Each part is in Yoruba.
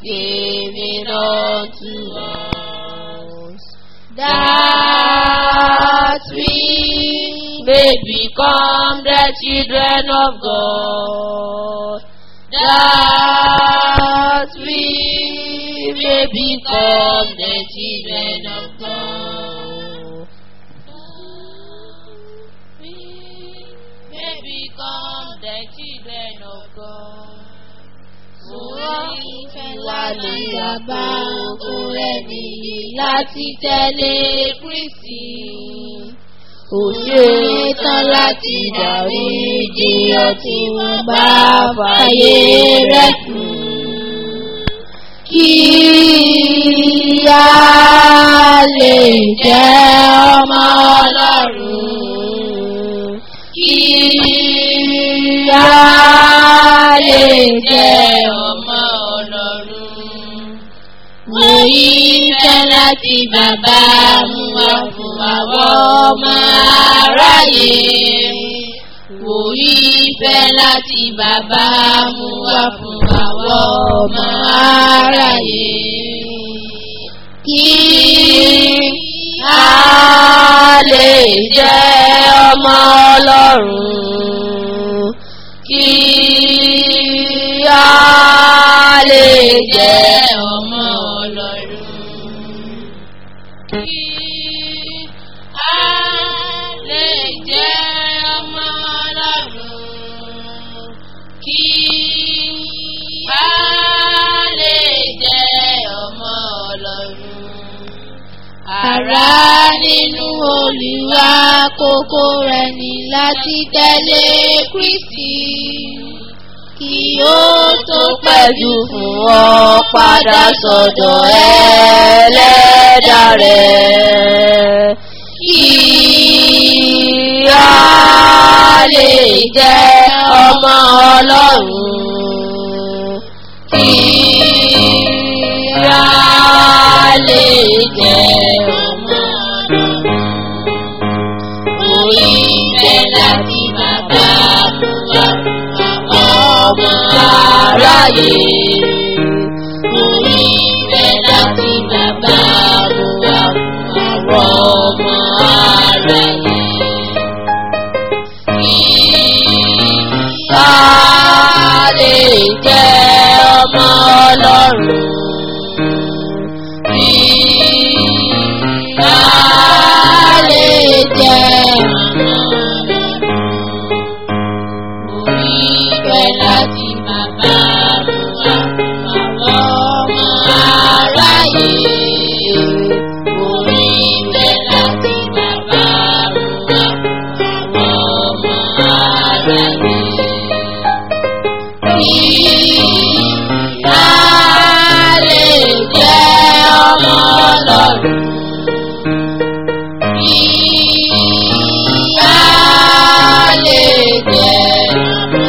gave it unto us, that we may become the children of God, that we may become the children of God. We may become the children of God. Sùúrù wà ní bàbá ọkùnrin nìyí láti tẹ̀lé Kristi. Kò ṣe é tán láti dàrí ìjìyàn tí wọ́n bá fàyè rẹ̀ kú. Kí a lè jẹ́ ọmọ Ọlọ́run. Kí a lè jẹ́ ọmọ Ọlọ́run. Mo yí fẹ́ láti bàbá mú wá fún àwọn ọmọ aráyé. Mo yí fẹ́ láti bàbá mú wá fún àwọn ọmọ aráyé. Kí a lè jẹ́ ọmọ Ọlọ́run. Kí a lè jẹ́ ọmọ Ọlọ́run. Kí a lè jẹ́ ọmọ Ọlọ́run. Kí a lè jẹ́ ọmọ Ọlọ́run. Àrá nínú Olúwa kókó rẹ̀ ní láti tẹ̀lé Kristi. Kí ó tó pẹ̀jù fún ọ padà sọ̀dọ̀ ẹlẹ́dà rẹ̀. Kí a lè jẹ́ ọmọ Ọlọ́run. Kí a lè jẹ́ ọmọ Ọlọ́run. Orí ìfẹ́ láti bàbá mú wá ọmọ aráyé. Orí ìfẹ́ láti bàbá mú wá àwọn ọmọ aráyé. Kí a lè jẹ́ ọmọ Ọlọ́run. Kí a lè jẹ́ ọmọ Ọlọ́run. Orí ìfẹ́ láti bàbá mú wá àwọn ọmọ aráyé. Orí ìfẹ́ láti bàbá mú wá àwọn ọmọ aráyé. Kí a lè jẹ́ ọmọ Ọlọ́run. Kí a lè jẹ́ ọmọ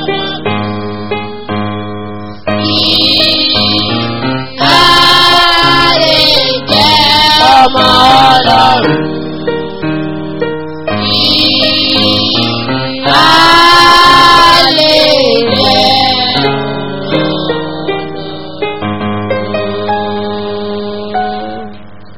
Ọlọ́run. Kí a lè jẹ́ ọmọ Ọlọ́run. Kí a lè jẹ́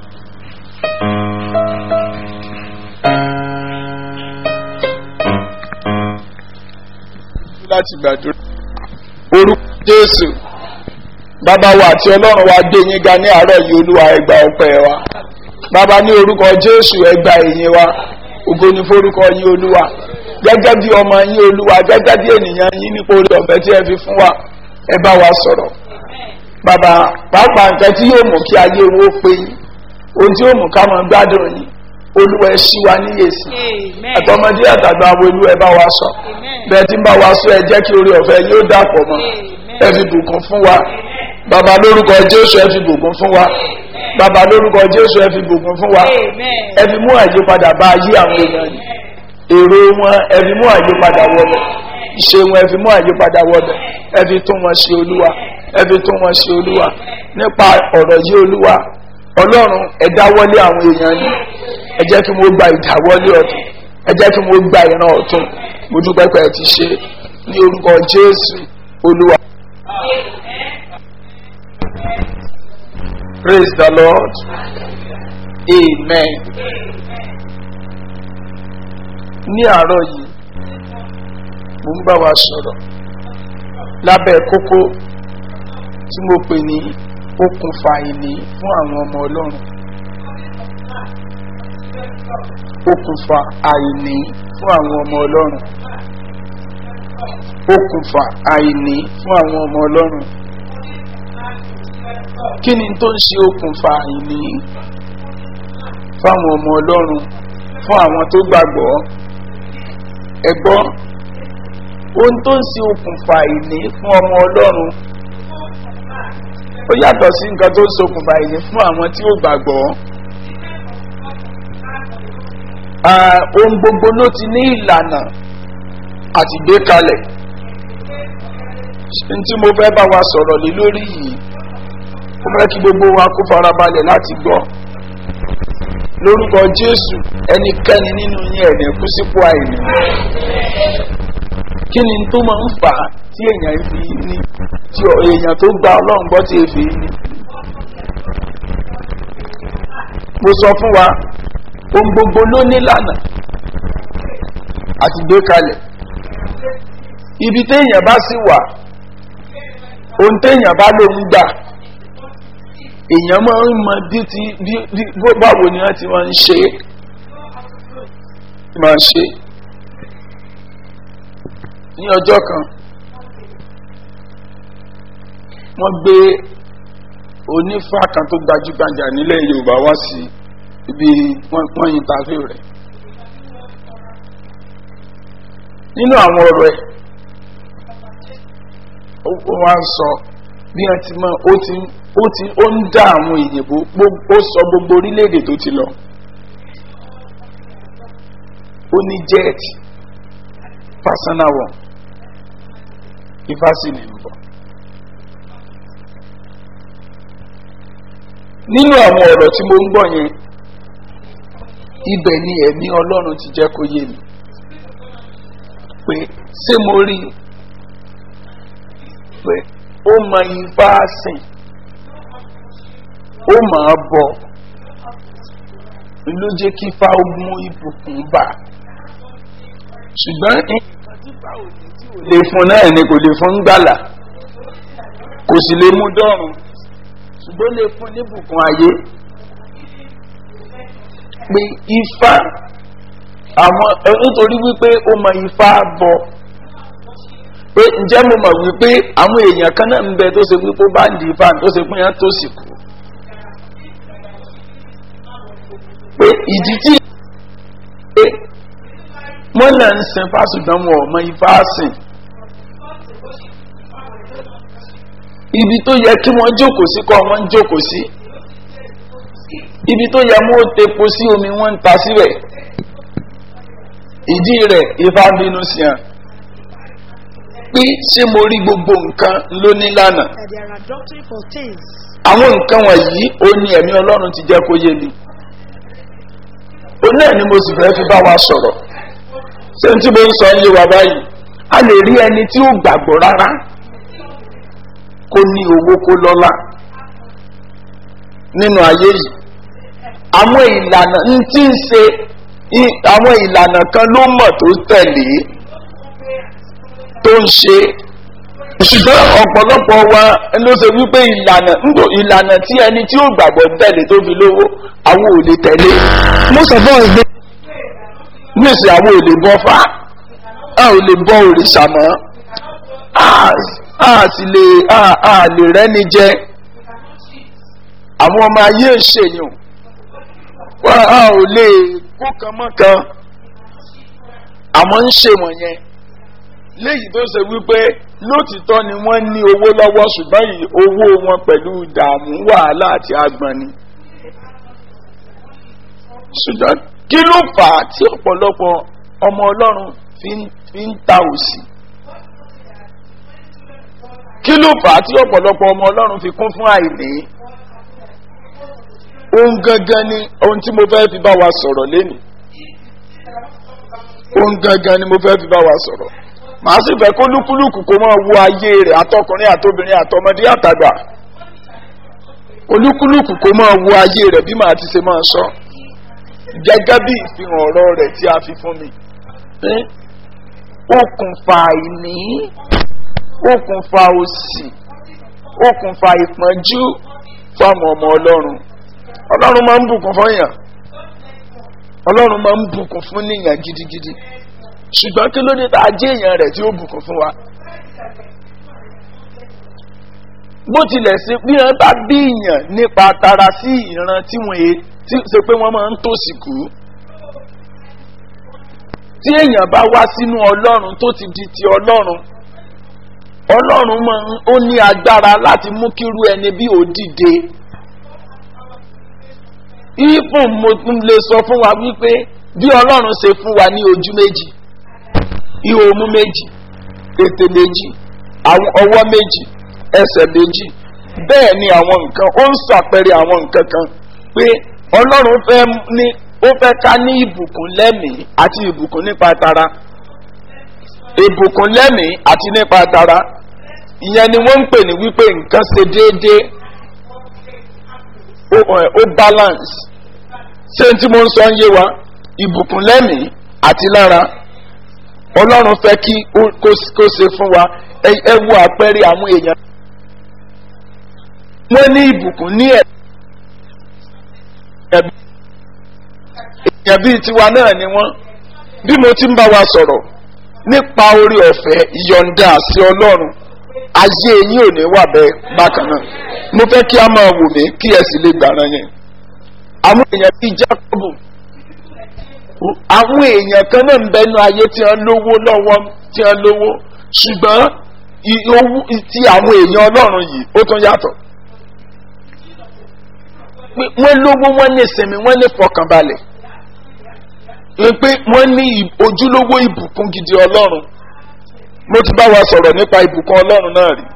láti gbàdúrà. orúkọ jésù bàbá wa àti ọlọ́run wa gbé yín ga ní àárọ̀ yìí olúwa ẹgbà ọpẹ́ wa bàbá ní orúkọ jésù ẹgbà ìyìn wa ògo ni forúkọ yín olúwa gẹ́gẹ́ bí ọmọ yín olúwa gẹ́gẹ́ bí ènìyàn yín nípa orí ọ̀fẹ́ tí ẹ fi fún wa ẹ bá wa sọ̀rọ̀ bàbá pàápàá nǹkan tí yóò mú kí ayé wo pé yín ohun tí yóò mú ká máa gbádùn yín olúwa ẹ ṣí wa níyèsí àtọmọdé àtàgbà wo olúwa ẹ bá wa sọ bẹ́ẹ̀ tí ń bá wa sọ ẹ jẹ́ kí orí ọ̀fẹ́ yóò dàpọ̀ mọ́ ẹ fi bùkún fún wa bàbá lórúkọ jésù ẹ fi bùkún fún wa bàbá lórúkọ jésù ẹ fi bùkún fún wa ẹ fi mú àyípadà bá ayé àwọn èèyàn yìí èrò wọn ẹ fi mú àyípadà wọlé ìṣe wọn ẹ fi mú àyípadà wọlé ẹ fi tún wọn ṣe olúwa ẹ fi tún wọn ṣe olúwa nípa ọ̀rọ̀ yìí olúwa ọlọ́run ẹ dáwọ́lé àwọn èèyàn yìí ẹ jẹ́ kí wọ́n gba ìdáwọ́lé ọ̀tún ẹ jẹ́ kí wọ́n gba ìran ọ̀tún mo dúpẹ́ pé ẹ ti ṣe ní orúkọ jésù olúwa. praise the lord amen. ní àárọ̀ yìí mo ń bá wa sọ̀rọ̀ lábẹ́ kókó tí mo pè ní okùnfà ìní fún àwọn ọmọ ọlọ́run okùnfà àìní fún àwọn ọmọ ọlọ́run okùnfà àìní fún àwọn ọmọ ọlọ́run kí ni tó ń ṣe okùnfà àìní fáwọn ọmọ ọlọ́run fún àwọn tó gbàgbọ́ ẹgbọ́ ohun tó ń ṣe okùnfà àìní fún ọmọ ọlọ́run ó yàtọ̀ sí nǹkan tó ń ṣokùnfà àìní fún àwọn tí ó gbàgbọ́ ohun gbogbo ló ti ní ìlànà àti gbé kalẹ̀ n tí mo fẹ́ bá wa sọ̀rọ̀ lé lórí yìí ó fẹ́ kí gbogbo wa kó farabalẹ̀ láti gbọ́ lórúkọ jésù ẹnikẹ́ni nínú yín ẹ̀dẹ̀ kú sípò àìní kí ni tó máa ń fà á tí èèyàn fi ní tí èèyàn tó gba ọlọ́run gbọ́ tí èèfì ní. mo sọ fún wa ohun gbogbo ló nílànà àti gbé kalẹ̀ ibi téèyàn bá sì wà ohun téèyàn bá lòun gbà èèyàn máa ń mọ bí ti bí báwo ni wọ́n ti máa ń ṣe é máa ṣe ní ọjọ́ kan wọ́n gbé onífà kan tó gbajúgbajà nílẹ̀ yorùbá wá sí ibi wọ́n yin tàfé rẹ̀ nínú àwọn ọ̀rọ̀ ẹ̀ ó wá ń sọ bí wọ́n ti mọ ó ti ó ti ó ń dá àwọn èyìnbó ó sọ gbogbo orílẹ̀-èdè tó ti lọ ó ní jet personal one ifásitì ń bọ̀. nínú àwọn ọ̀rọ̀ tí mo ń gbọ́ yẹn ibẹ̀ ni ẹ̀mí ọlọ́run ti jẹ́ kó yé mi pé ṣé mo rí i pé ó mọ ifá sìn ó máa bọ̀ ló jẹ́ kí ifá ó mú ibùkún bá ṣùgbọ́n nǹkan tí ifá ò ní tí ò lè fún náà ni kò lè fún gbàlà kò sì lè mú dọ́rùn ṣùgbọ́n lè fún níbùkún ayé pé ifá àwọn nítorí wípé ó mọ ifá bọ̀ pé ǹjẹ́ mo mọ̀ wípé àwọn èèyàn kan náà ń bẹ tó ṣe wípé ó bá ń di ifá tó ṣe pé yẹn tó sì kú pé ìdí tí pé wọ́n náà ń sin fásitì wọn ọmọ ifá sìn ibi tó yẹ kí wọ́n jókòó sí kọ́ wọ́n ń jókòó sí ibi tó yẹ mú tepo sí omi wọ́n ń ta síbẹ̀ ìdí rẹ̀ ifá bínú sí hàn pé ṣé mo rí gbogbo nǹkan lóní lánàá that there are doctrine for things. àwọn nǹkan wọ̀nyí ó ní ẹ̀mí ọlọ́run ti jẹ́ kó yé mi ó náà ni mo sì fẹ́ fi bá wa sọ̀rọ̀ ṣé n tí mo ń sọ ń yé wa báyìí a lè rí ẹni tí ó gbàgbọ́ rárá kó ní owó kó lọ́lá nínú ayé yìí àwọn ìlànà ń tí ń ṣe i- àwọn ìlànà kan ló mọ̀ tó tẹ̀lé tó ń ṣe ṣùgbọ́n ọ̀pọ̀lọpọ̀ wa ló ṣe wípé ìlànà ńgbò ìlànà tí ẹni tí ó gbàgbọ́ tẹ̀lé tó fi lówó àwọn ò lè tẹ̀lé most of us dey níìsín àwọn ò lè bọ́ fá a ò lè bọ́ òrìṣà mọ́ a a sì lè a a lè rẹ́ni jẹ àwọn ọmọ ayé ṣèyàn wá a ò lè kó kan mọ́ kan àmọ́ ń ṣe wọ̀nyẹn léyìí tó ṣe wípé lótìtọ́ ni wọ́n ní owó lọ́wọ́ ṣùgbọ́n yìí owó wọn pẹ̀lú ìdààmú wàhálà àti agbọ̀n ni. ṣùgbọ́n kí ló fà á tí ọ̀pọ̀lọpọ̀ ọmọ ọlọ́run fi ń fi ń ta òsì? kí ló fà á tí ọ̀pọ̀lọpọ̀ ọmọ ọlọ́run fi kún fún àìní? ohun gangan ni ohun tí mo fẹ́ fi bá wa sọ̀rọ̀ lénìí. ohun gangan ni mo fẹ́ fi bá wa sọ̀rọ̀ màá sì fẹ́ kó lúkúlùkù kó máa wo ayé rẹ̀ àtọkùnrin àtobìnrin àtọmọdé àtàgbà olúkúlùkù kó máa wo ayé rẹ̀ bí màá ti ṣe máa sọ gẹ́gẹ́ bí ìfihàn ọ̀rọ̀ rẹ̀ tí a fi fún mi. Eh? okùnfà àìní okùnfà òsì okùnfà ìpọ́njú fáwọn ọmọ ọlọ́run ọlọ́run máa ń bùkún fún yàn ọlọ́run máa ń bùkún fún níyàn gidigidi ṣùgbọ́n kí ló dé tá a jẹ́ èèyàn rẹ̀ tí ó bùkún fún wa. bó tilẹ̀ ṣe bí wọ́n bá bí èèyàn nípa tara sí ìran tí wọ́n yé tí ṣe pé wọ́n máa ń tòsí kú tí èèyàn bá wá sínú ọlọ́run tó ti di ti ọlọ́run ọlọ́run máa ń ó ní agbára láti mú kírú ẹni bí ó dìde ìfún mo tún lè sọ fún wa wípé bí ọlọ́run ṣe fún wa ní ojú méjì ihò omú méjì ètè méjì àwọn ọwọ́ méjì ẹsẹ̀ méjì bẹ́ẹ̀ ni àwọn nǹkan ó ń ṣàpẹẹrẹ àwọn nǹkan kan pé ọlọ́run fẹ́ ní ó fẹ́ ká ní ìbùkún lẹ́mìí àti ìbùkún nípa tara ìbùkún lẹ́mìí àti nípa tara ìyẹn ni wọ́n ń pè ní wípé nǹkan ṣe déédéé ó ẹ̀, ó balance ṣé tí mo ń sọ ń yé wa ìbùkún lẹ́mìí àti lára ọlọ́run fẹ́ kí ó- kó kó ṣe fún wa ẹ ẹ wo àpẹẹrẹ àwọn èèyàn wọ́n ní ìbùkún ní ẹ̀ ẹ̀bí èèyàn bíi tiwa náà ni wọ́n bí mo ti ń bá wa sọ̀rọ̀ nípa orí ọ̀fẹ́ ìyọ̀ǹda àti ọlọ́run ayé yín ò ní wà bẹ́ẹ̀ bákan náà mo fẹ́ kí a máa wò mí kí ẹ sì lè gbàràn yẹn àwọn èèyàn bíi jákòbù àwọn èèyàn kan náà ń bẹnu ayé tí wọ́n lówó lọ́wọ́ tí wọ́n lówó ṣùgbọ́n i- owó ti àwọn èèyàn ọlọ́run yìí ó tún yàtọ̀ pé wọ́n lówó wọ́n ní ìsinmi wọ́n ní fọkànbalẹ̀ pé wọ́n ní ì- ojúlówó ìbùkún gidi ọlọ́run mo ti bá wa sọ̀rọ̀ nípa ìbùkún ọlọ́run náà rí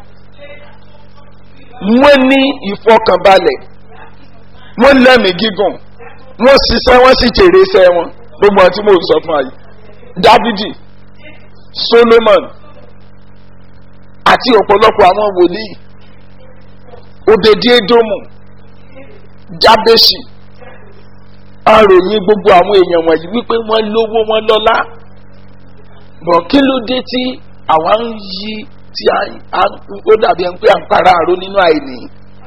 wọ́n ní ìfọkànbalẹ̀ wọ́n lẹ́mìí gígùn wọ́n ṣiṣẹ́ wọ́n sì jèrè iṣẹ́ wọn gbogbo àti mo sọ fún ayé dávidi solomon àti ọ̀pọ̀lọpọ̀ àwọn wòlíì obediedomu jábẹ́sì aròyìn gbogbo àwọn èèyàn wọ̀nyí wípé wọ́n lówó wọ́n lọ́lá bọ̀ kí ló dé tí àwa ń yí tí a- a- ó dàbí ẹni pé à ń para àrò nínú àìní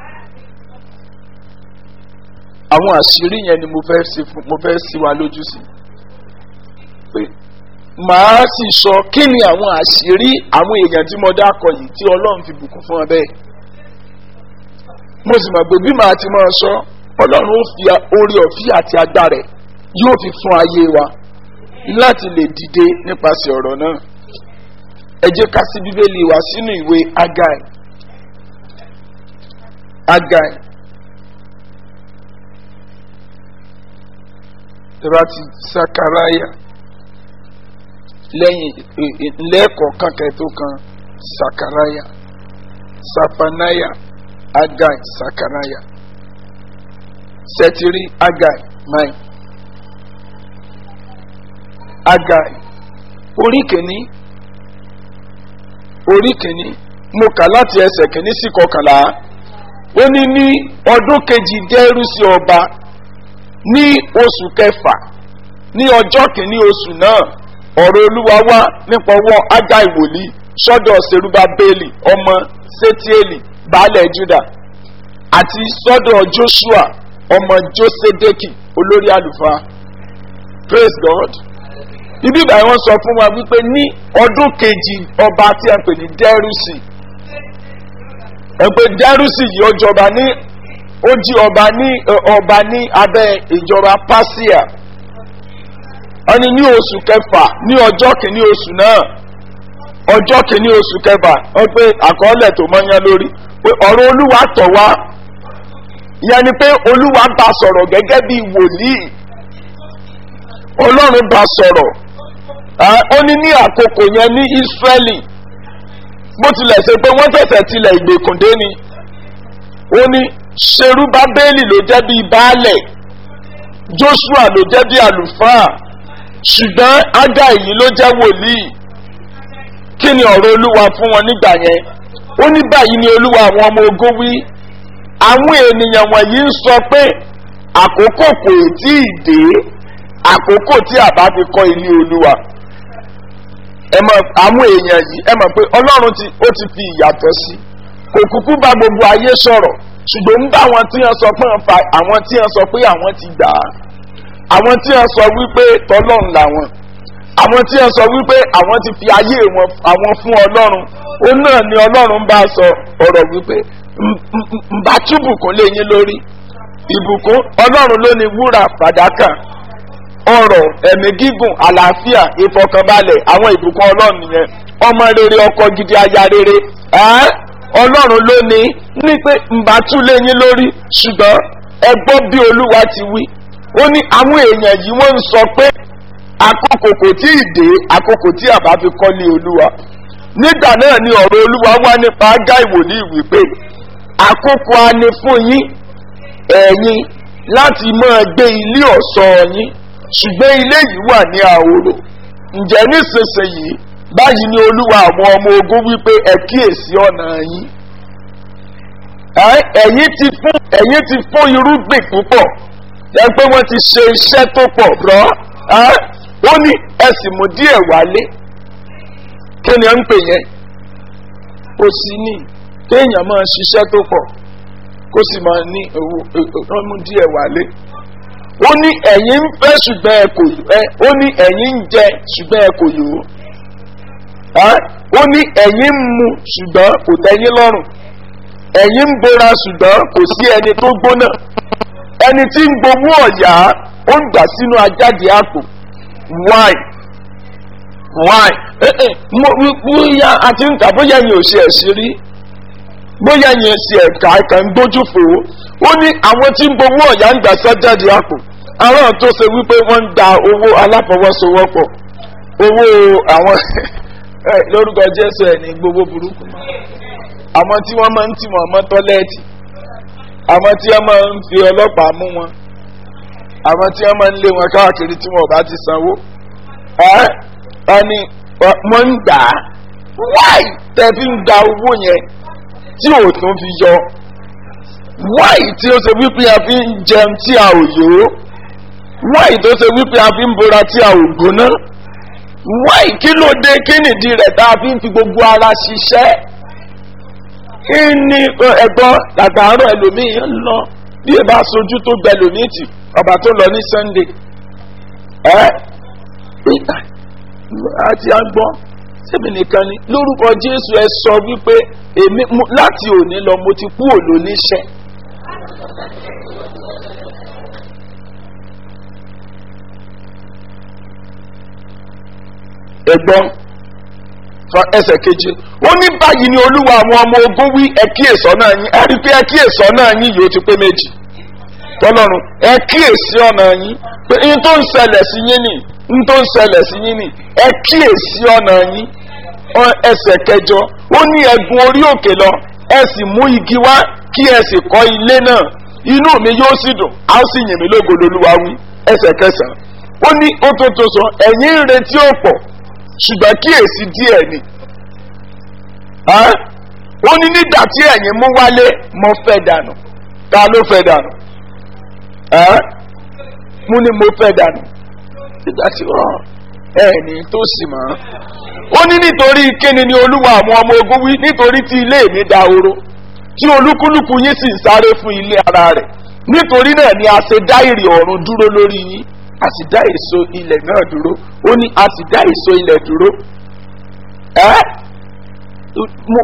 àwọn àṣírí yẹn ni mo fẹ́ sí fún mo fẹ́ sí wa lójú sí pé màá sì sọ kí ni àwọn àṣírí àwọn èèyàn tí mo dákọ yìí tí ọlọ́run fi bùkún fún ọ bẹ́ẹ̀ mo sì mọ̀ pé bí màá ti máa sọ ọlọ́run ó fi orí ọ̀fí àti agbára ẹ̀ yóò fi fún ayé wa láti lè dìde nípasẹ̀ ọ̀rọ̀ náà ẹ jẹ́ ká sí bíbélì wa sínú ìwé agai agai tẹ́lá ti sakaraya lẹ́yìn lẹ́ẹ̀kọ̀ọ̀kan kẹ́tó kan sakaraya safanaya agai sakaraya sẹtiri agai mai agai orí kìíní orí kìíní mo kà láti ẹsẹ̀ kìíní sí kọkànlá ó ní ní ọdún kejì dẹ́rù sí ọba ní oṣù kẹfà ní ọjọ́ kìíní oṣù náà ọ̀rọ̀ olúwa wá nípa ọwọ́ agai wòlíì sọ́dọ̀ seruba bẹ́ẹ̀lì ọmọ setieli baálẹ̀ juda àti sọ́dọ̀ joshua ọmọ josedeki olórí àlùfáà praise god ibi ìgbà wọn sọ fún wa wípé ní ọdún kejì ọba tí a pè ní dẹrùsì ẹgbẹ dẹrùsì yìí ó jọba ní ó jí ọba ní ọba ní abẹ ìjọba pasia wọn ni ní oṣù kẹfà ní ọjọ́ kìíní oṣù náà ọjọ́ kìíní oṣù kẹfà wọn pé àkọọ́lẹ̀ tó mọ́yán lórí pé ọ̀rọ̀ olúwa tọ̀ wá ìyẹn ni pé olúwa bá sọ̀rọ̀ gẹ́gẹ́ bí wòlíì ọlọ́run bá sọ̀rọ̀ ó ní ní àkókò yẹn ní ísírẹ́lì bó tilẹ̀ ṣe pé wọ́n tẹ̀sẹ̀ tilẹ̀ ìgbèkùndé ni ó ní serubabeli ló jẹ́ bíi baálẹ̀ joshua ló jẹ́ bíi àlùfáà ṣùgbọ́n ága èyí ló jẹ́ wòlíì kí ni ọ̀rọ̀ olúwa fún wọn nígbà yẹn ó ní báyìí ni olúwa àwọn ọmọ ogun wí àwọn ènìyàn wọ̀nyí ń sọ pé àkókò kò tí ì dé àkókò tí àbá fi kọ́ ilé olúwa ẹ mọ̀ àwọn èèyàn yìí ẹ mọ̀ pé ọlọ́run ti ó ti fi ìyàtọ̀ sí kò kúkú bá gbogbo ayé sọ̀rọ̀ ṣùgbọ́n ń bá àwọn tí wọ́n sọ pé wọ́n fa àwọn tí wọ́n sọ pé àwọn ti gbà á àwọn tí wọ́n sọ wípé tọ́lọ́run làwọn àwọn tí wọ́n sọ wípé àwọn ti fi ayé wọn àwọn fún ọlọ́run ó náà ni ọlọ́run bá sọ ọ̀rọ̀ wípé ǹbá túbùkún lé yín lórí ìbùkún ọlọ́run ló ní wúrà fàdákà ọrọ̀ ẹ̀mí gígùn àlàáfíà ìfọkànbalẹ̀ àwọn ìbùkún ọlọ́run yẹn ọmọ rere ọkọ gidi aya rere ẹ́ ọlọ́run ló ní ní pé ǹbá tún lé yín lórí ṣùgbọ́n ẹ gbọ́ bí olúwa ti wí ó ní àwọn èèyàn yìí wọ́n ń sọ pé àkókò kò tí ì dé àkókò tí àbá fi kọ́lé olúwa nígbà náà ni ọ̀rọ̀ olúwa wá nípa ágá ìwòlíì wípé àkókò á ní fún yín ẹ̀yin láti máa gbé ilé ọ̀ṣọ́ yín ṣùgbọ́n ilé yìí wà ní àhòrò ǹjẹ́ nísinsìnyí báyìí ni olúwa àwọn ọmọ ogun wípé ẹ kíyèsí ọ̀nà yín ẹ̀yin ti fún ẹ̀yin ti fún irúgbìn púpọ̀ ẹ pé wọ́n ti ṣe iṣẹ́ tó pọ̀ rọ́ ó ní ẹ sì mú díẹ̀ wálé kí ni ẹ ń pè yẹn kò sí ní kéèyàn máa ṣiṣẹ́ tó pọ̀ kó sì máa ní owó wọ́n mú díẹ̀ wálé ó ní ẹ̀yin ń fẹ́ ṣùgbọ́n ẹ kò ẹ ó ní ẹ̀yin ń jẹ ṣùgbọ́n ẹ kò yò ó ó ní ẹ̀yin ń mu ṣùgbọ́n kò tẹ́yìn lọ́rùn ẹ̀yin ń bora ṣùgbọ́n kò sí ẹni tó gbóná ẹni tí ń gbowó ọ̀yà ó ń gbà sínú ajáde àpò why why bóyá àti ń tà bóyá yẹn ò ṣe ẹ̀ṣin rí bóyá yẹn ṣe ẹ̀ka ẹ̀ka ń gbójú fò ó ó ní àwọn tí ń gbowó ọ̀yà ń gbà sájáde àpò àwọn tó ṣe wípé wọ́n ń da owó aláfọwọ́sowọ́pọ̀ owó àwọn lórúkọ jésù ẹ̀ ní gbogbo burúkú àwọn tí wọ́n máa ń tì wọ́n mọ́ tọ́lẹ́ẹ̀tì àwọn tí wọ́n máa ń fi ọlọ́pàá mú wọn àwọn tí wọ́n máa ń lé wọn káàkiri tí wọn ò bá ti sanwó ẹ́ wọ́n ní wọ́n ń gbà á wáì tẹ́ fi ń gba owó yẹn tí ò tún fi yọ wáì tí ó ṣe wípé a fi ń jẹun tí a ò yó wáì tó ṣe wípé a fi ń bora tí a ò gbóná wáì kí ló dé kí nìdí rẹ̀ tá a fi ń fi gbogbo ara ṣiṣẹ́ kí ni ẹ̀gbọ́n làtàárọ̀ ẹlòmíì ń lọ bí ẹ bá sojú tó gbẹ lòmíì tì ọba tó lọ ní sunday ẹ àti àgbọn sẹ́mi nìkan ni lórúkọ jésù ẹ sọ wípé èmi láti òní lọ mo ti kú òlò níṣẹ́. ẹ̀gbọ́n fa ẹsẹ̀ keje ó ní báyìí ni olúwa àwọn ọmọ ogun wí ẹ kíyèsọ́ náà yín ẹ rí i pé ẹ kíyèsọ́ náà yín yóò ti pé méjì tọ́lọ́run ẹ kíyèsí ọ̀nà yín pé n tó ń ṣẹlẹ̀ sí yín nì n tó ń ṣẹlẹ̀ sí yín nì ẹ kíyèsí ọ̀nà yín ẹsẹ̀ kẹjọ ó ní ẹ̀gùn orí òkè lọ ẹ sì mú igi wá kí ẹ sì kọ́ ilé náà inú mi yóò sì dùn á sì yìn mí lógo lolúwa wí ẹsẹ̀ kẹsàn-án ó ní ó tó tó sọ ẹ̀yìn ń retí ọ̀pọ̀ ṣùgbọ́n kíyèsí díẹ̀ ni ó ní nígbà tí ẹ̀yin mú wálé mo fẹ́ dànù ta ló fẹ́ dànù mú ni mo fẹ́ dànù nígbà tí wọ́n ẹni tó sì mọ́ ó ní nítorí kíni ni olúwa àwọn ọmọ ogun wí nítorí tí ilé mi da oró tí olúkúlùkù yín sì ń sáré fún ilé ara rẹ̀ nítorí náà ni a ṣe dá ìrì ọ̀run dúró lórí yín a sì dá èso ilẹ̀ náà dúró ó ní a sì dá èso ilẹ̀ dúró ẹ́ mo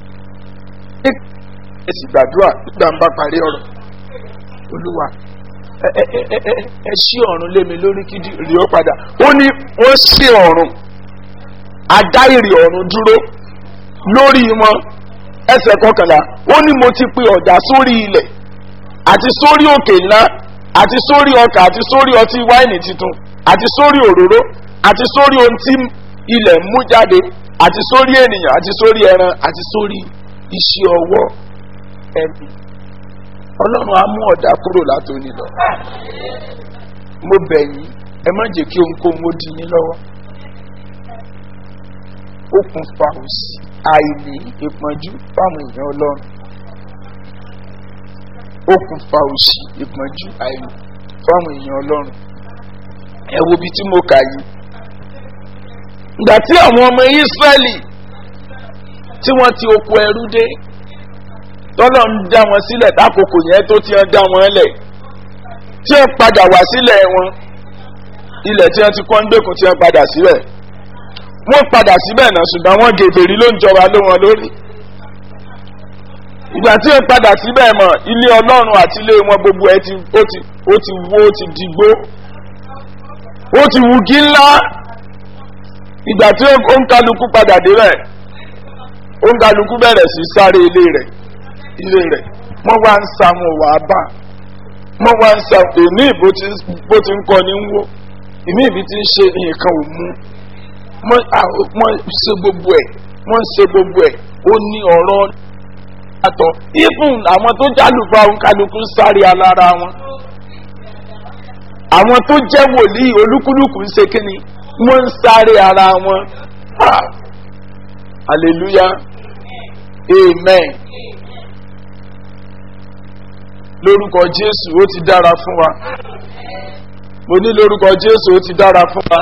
ẹ sì gbàdúrà nígbà ń bá parí ọ̀rọ̀ olúwa ẹ ẹ ẹ ẹ ẹ ṣí ọ̀run lé mi lórí kí rí ó padà ó ní wọ́n ṣí ọ̀run adá ìrì ọ̀run dúró lórí wọn ẹsẹ̀ kọkànlá ó ní mo ti pe ọ̀dà sórí ilẹ̀ àti sórí òkè ńlá àti sórí ọkà àti sórí ọtí wáìnì tuntun àti sórí òróró àti sórí ohun tí ilẹ̀ ń mú jáde àti sórí ènìyàn àti sórí ẹran àti sórí iṣẹ́ ọwọ́ ẹ̀mí ọlọ́run á mú ọ̀dà kúrò látòní lọ mo bẹ̀ yín ẹ má jẹ́ kí ohunkóhun ó di yín lọ́wọ́ ó kún fa òsì àìní ìpọ́njú fáwọn èèyàn ọlọ́run okùnfà òṣì ìpọ́njú àìní fáwọn èèyàn ọlọ́run ẹ wo ibi tí mo kà yìí ìgbà tí àwọn ọmọ ìsírẹ́lì tí wọ́n ti oko ẹrú dé tọ́lọ̀ ń dá wọn sílẹ̀ lákòókò yẹn tó ti ń dá wọn lẹ̀ tí wọ́n padà wá sílẹ̀ wọn ilẹ̀ tí wọ́n ti kọ́ ń gbèkùn tí wọ́n padà síbẹ̀ wọ́n padà síbẹ̀ náà ṣùgbọ́n wọ́n gèbèrè ló ń jọba lé wọn lórí ìgbà tí wọ́n padà síbẹ̀ mọ̀ ilé ọlọ́run àti ilé wọn gbogbo ẹ ti ó ti ó ti wó ó ti dìgbó ó ti wùgí ńlá ìgbà tí ó ń kálukú padà débẹ̀ ó ń kálukú bẹ̀rẹ̀ sí sáré ilé rẹ̀ ilé rẹ̀ wọ́n wá ń sa wọn wà á bà wọ́n wá ń sa èmi bó ti ń kọ́ ni ń wó èmi ìbí ti ń ṣe nǹkan ò mú wọ́n ṣe gbogbo ẹ̀ wọ́n ṣe gbogbo ẹ̀ ó ní ọ̀rọ̀ àtọ̀ even àwọn tó jálùfà òǹkàlùkù sáré alára wọn àwọn tó jẹ́ wòlíì olúkúlùkù ń ṣe kíni wọ́n ń sáré ara wọn hallelujah amen lórúkọ jésù ó ti dára fún wa mo ní lórúkọ jésù ó ti dára fún wa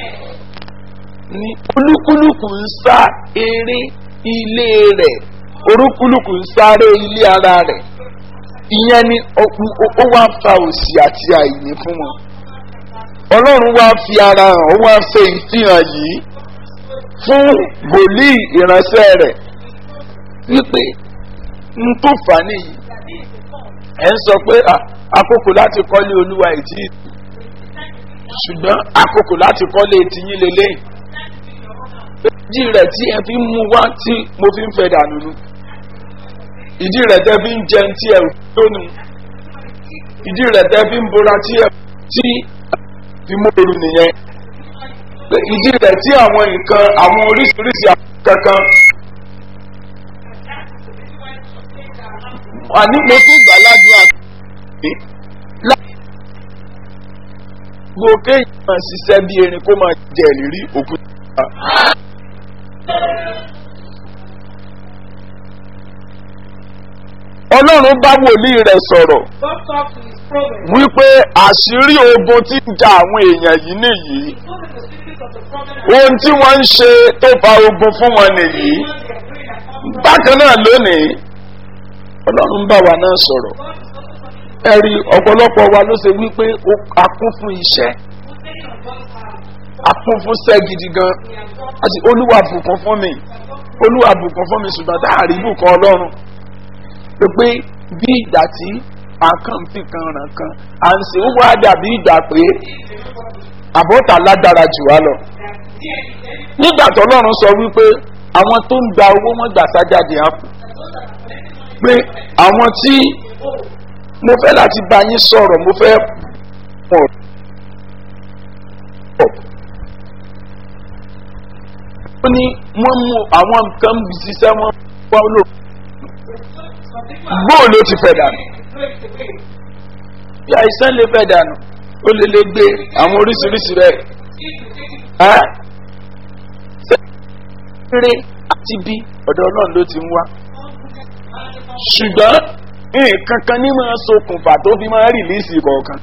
ní olúkúlùkù ń sá eré ilé rẹ̀ orúkúlùkù ń sáré ilé ara rẹ̀ ìyẹn ni ó wá fa òsì àti àìní fún wọn ọlọ́run wá fi ara hàn ó wá ṣe ìfihàn yìí fún wòlíì ìránṣẹ́ rẹ̀ wípé n tó fà á nìyí ẹ̀ ń sọ pé àkókò láti kọ́lé olúwa ìtì ṣùgbọ́n àkókò láti kọ́lé tiyín lélẹ́yìn ìdí rẹ̀ tí ẹ fi ń mú wá tí mo fi ń fẹ́ dànù nu ìdí rẹ̀ tẹ́ fi ń jẹun tí ẹ lónìí ìdí rẹ̀ tẹ́ fi ń bora tí ẹ tí fi móoru nìyẹn ìdí rẹ̀ tí àwọn nǹkan àwọn oríṣiríṣi kankan àní mo tún gbà ládùúgbò àgbẹ̀ gbogbo kéèyàn máa ṣiṣẹ́ bí erin kó máa jẹ ìrírí òkúta. ọlọ́run bá wòlíì rẹ̀ sọ̀rọ̀ God talked to his prophet. wípé àṣírí ogun tí ń ja àwọn èèyàn yìí nìyí He told him the secret of the problem and ohun tí wọ́n ń ṣe tó fa ogun fún wọn nìyí what they are doing and how bákan náà lónìí ọlọ́run bá wa náà sọ̀rọ̀ God is also talking to ẹ̀rí ọ̀pọ̀lọpọ̀ wa ló ṣe wípé ó- a kún fún iṣẹ́ who's taking on God's hand. a kún fún iṣẹ́ gidi gan We have God. àti olúwa bùkún fún mi olúwa bùkún fún mi ṣùgbọ́n tá a rí bùkún ọlọ́run pé pé bí ìgbà tí àkàn fi kan ràn kan à ń ṣe ó wá dàbí ìgbà pé àbọ̀tà lágbára jù wá lọ. nígbà tó ọlọ́run sọ wípé àwọn tó ń gba owó wọn gbà sájáde àpò pé àwọn tí mo fẹ́ láti bá yín sọ̀rọ̀ mo fẹ́ pọ̀ pọ̀ ó ní wọ́n mú àwọn nǹkan ṣiṣẹ́ wọn wá lò gbóò ló ti fẹ̀ dànù bí àìsàn lè fẹ̀ dànù ó lè lè gbé àwọn oríṣiríṣi rẹ̀ ẹ́ rere àti bí ọ̀dọ̀ náà ló ti ń wá ṣùgbọ́n nǹkan kan ní máa ṣokùnfà tó fi máa rìlíìsì kọ̀ọ̀kan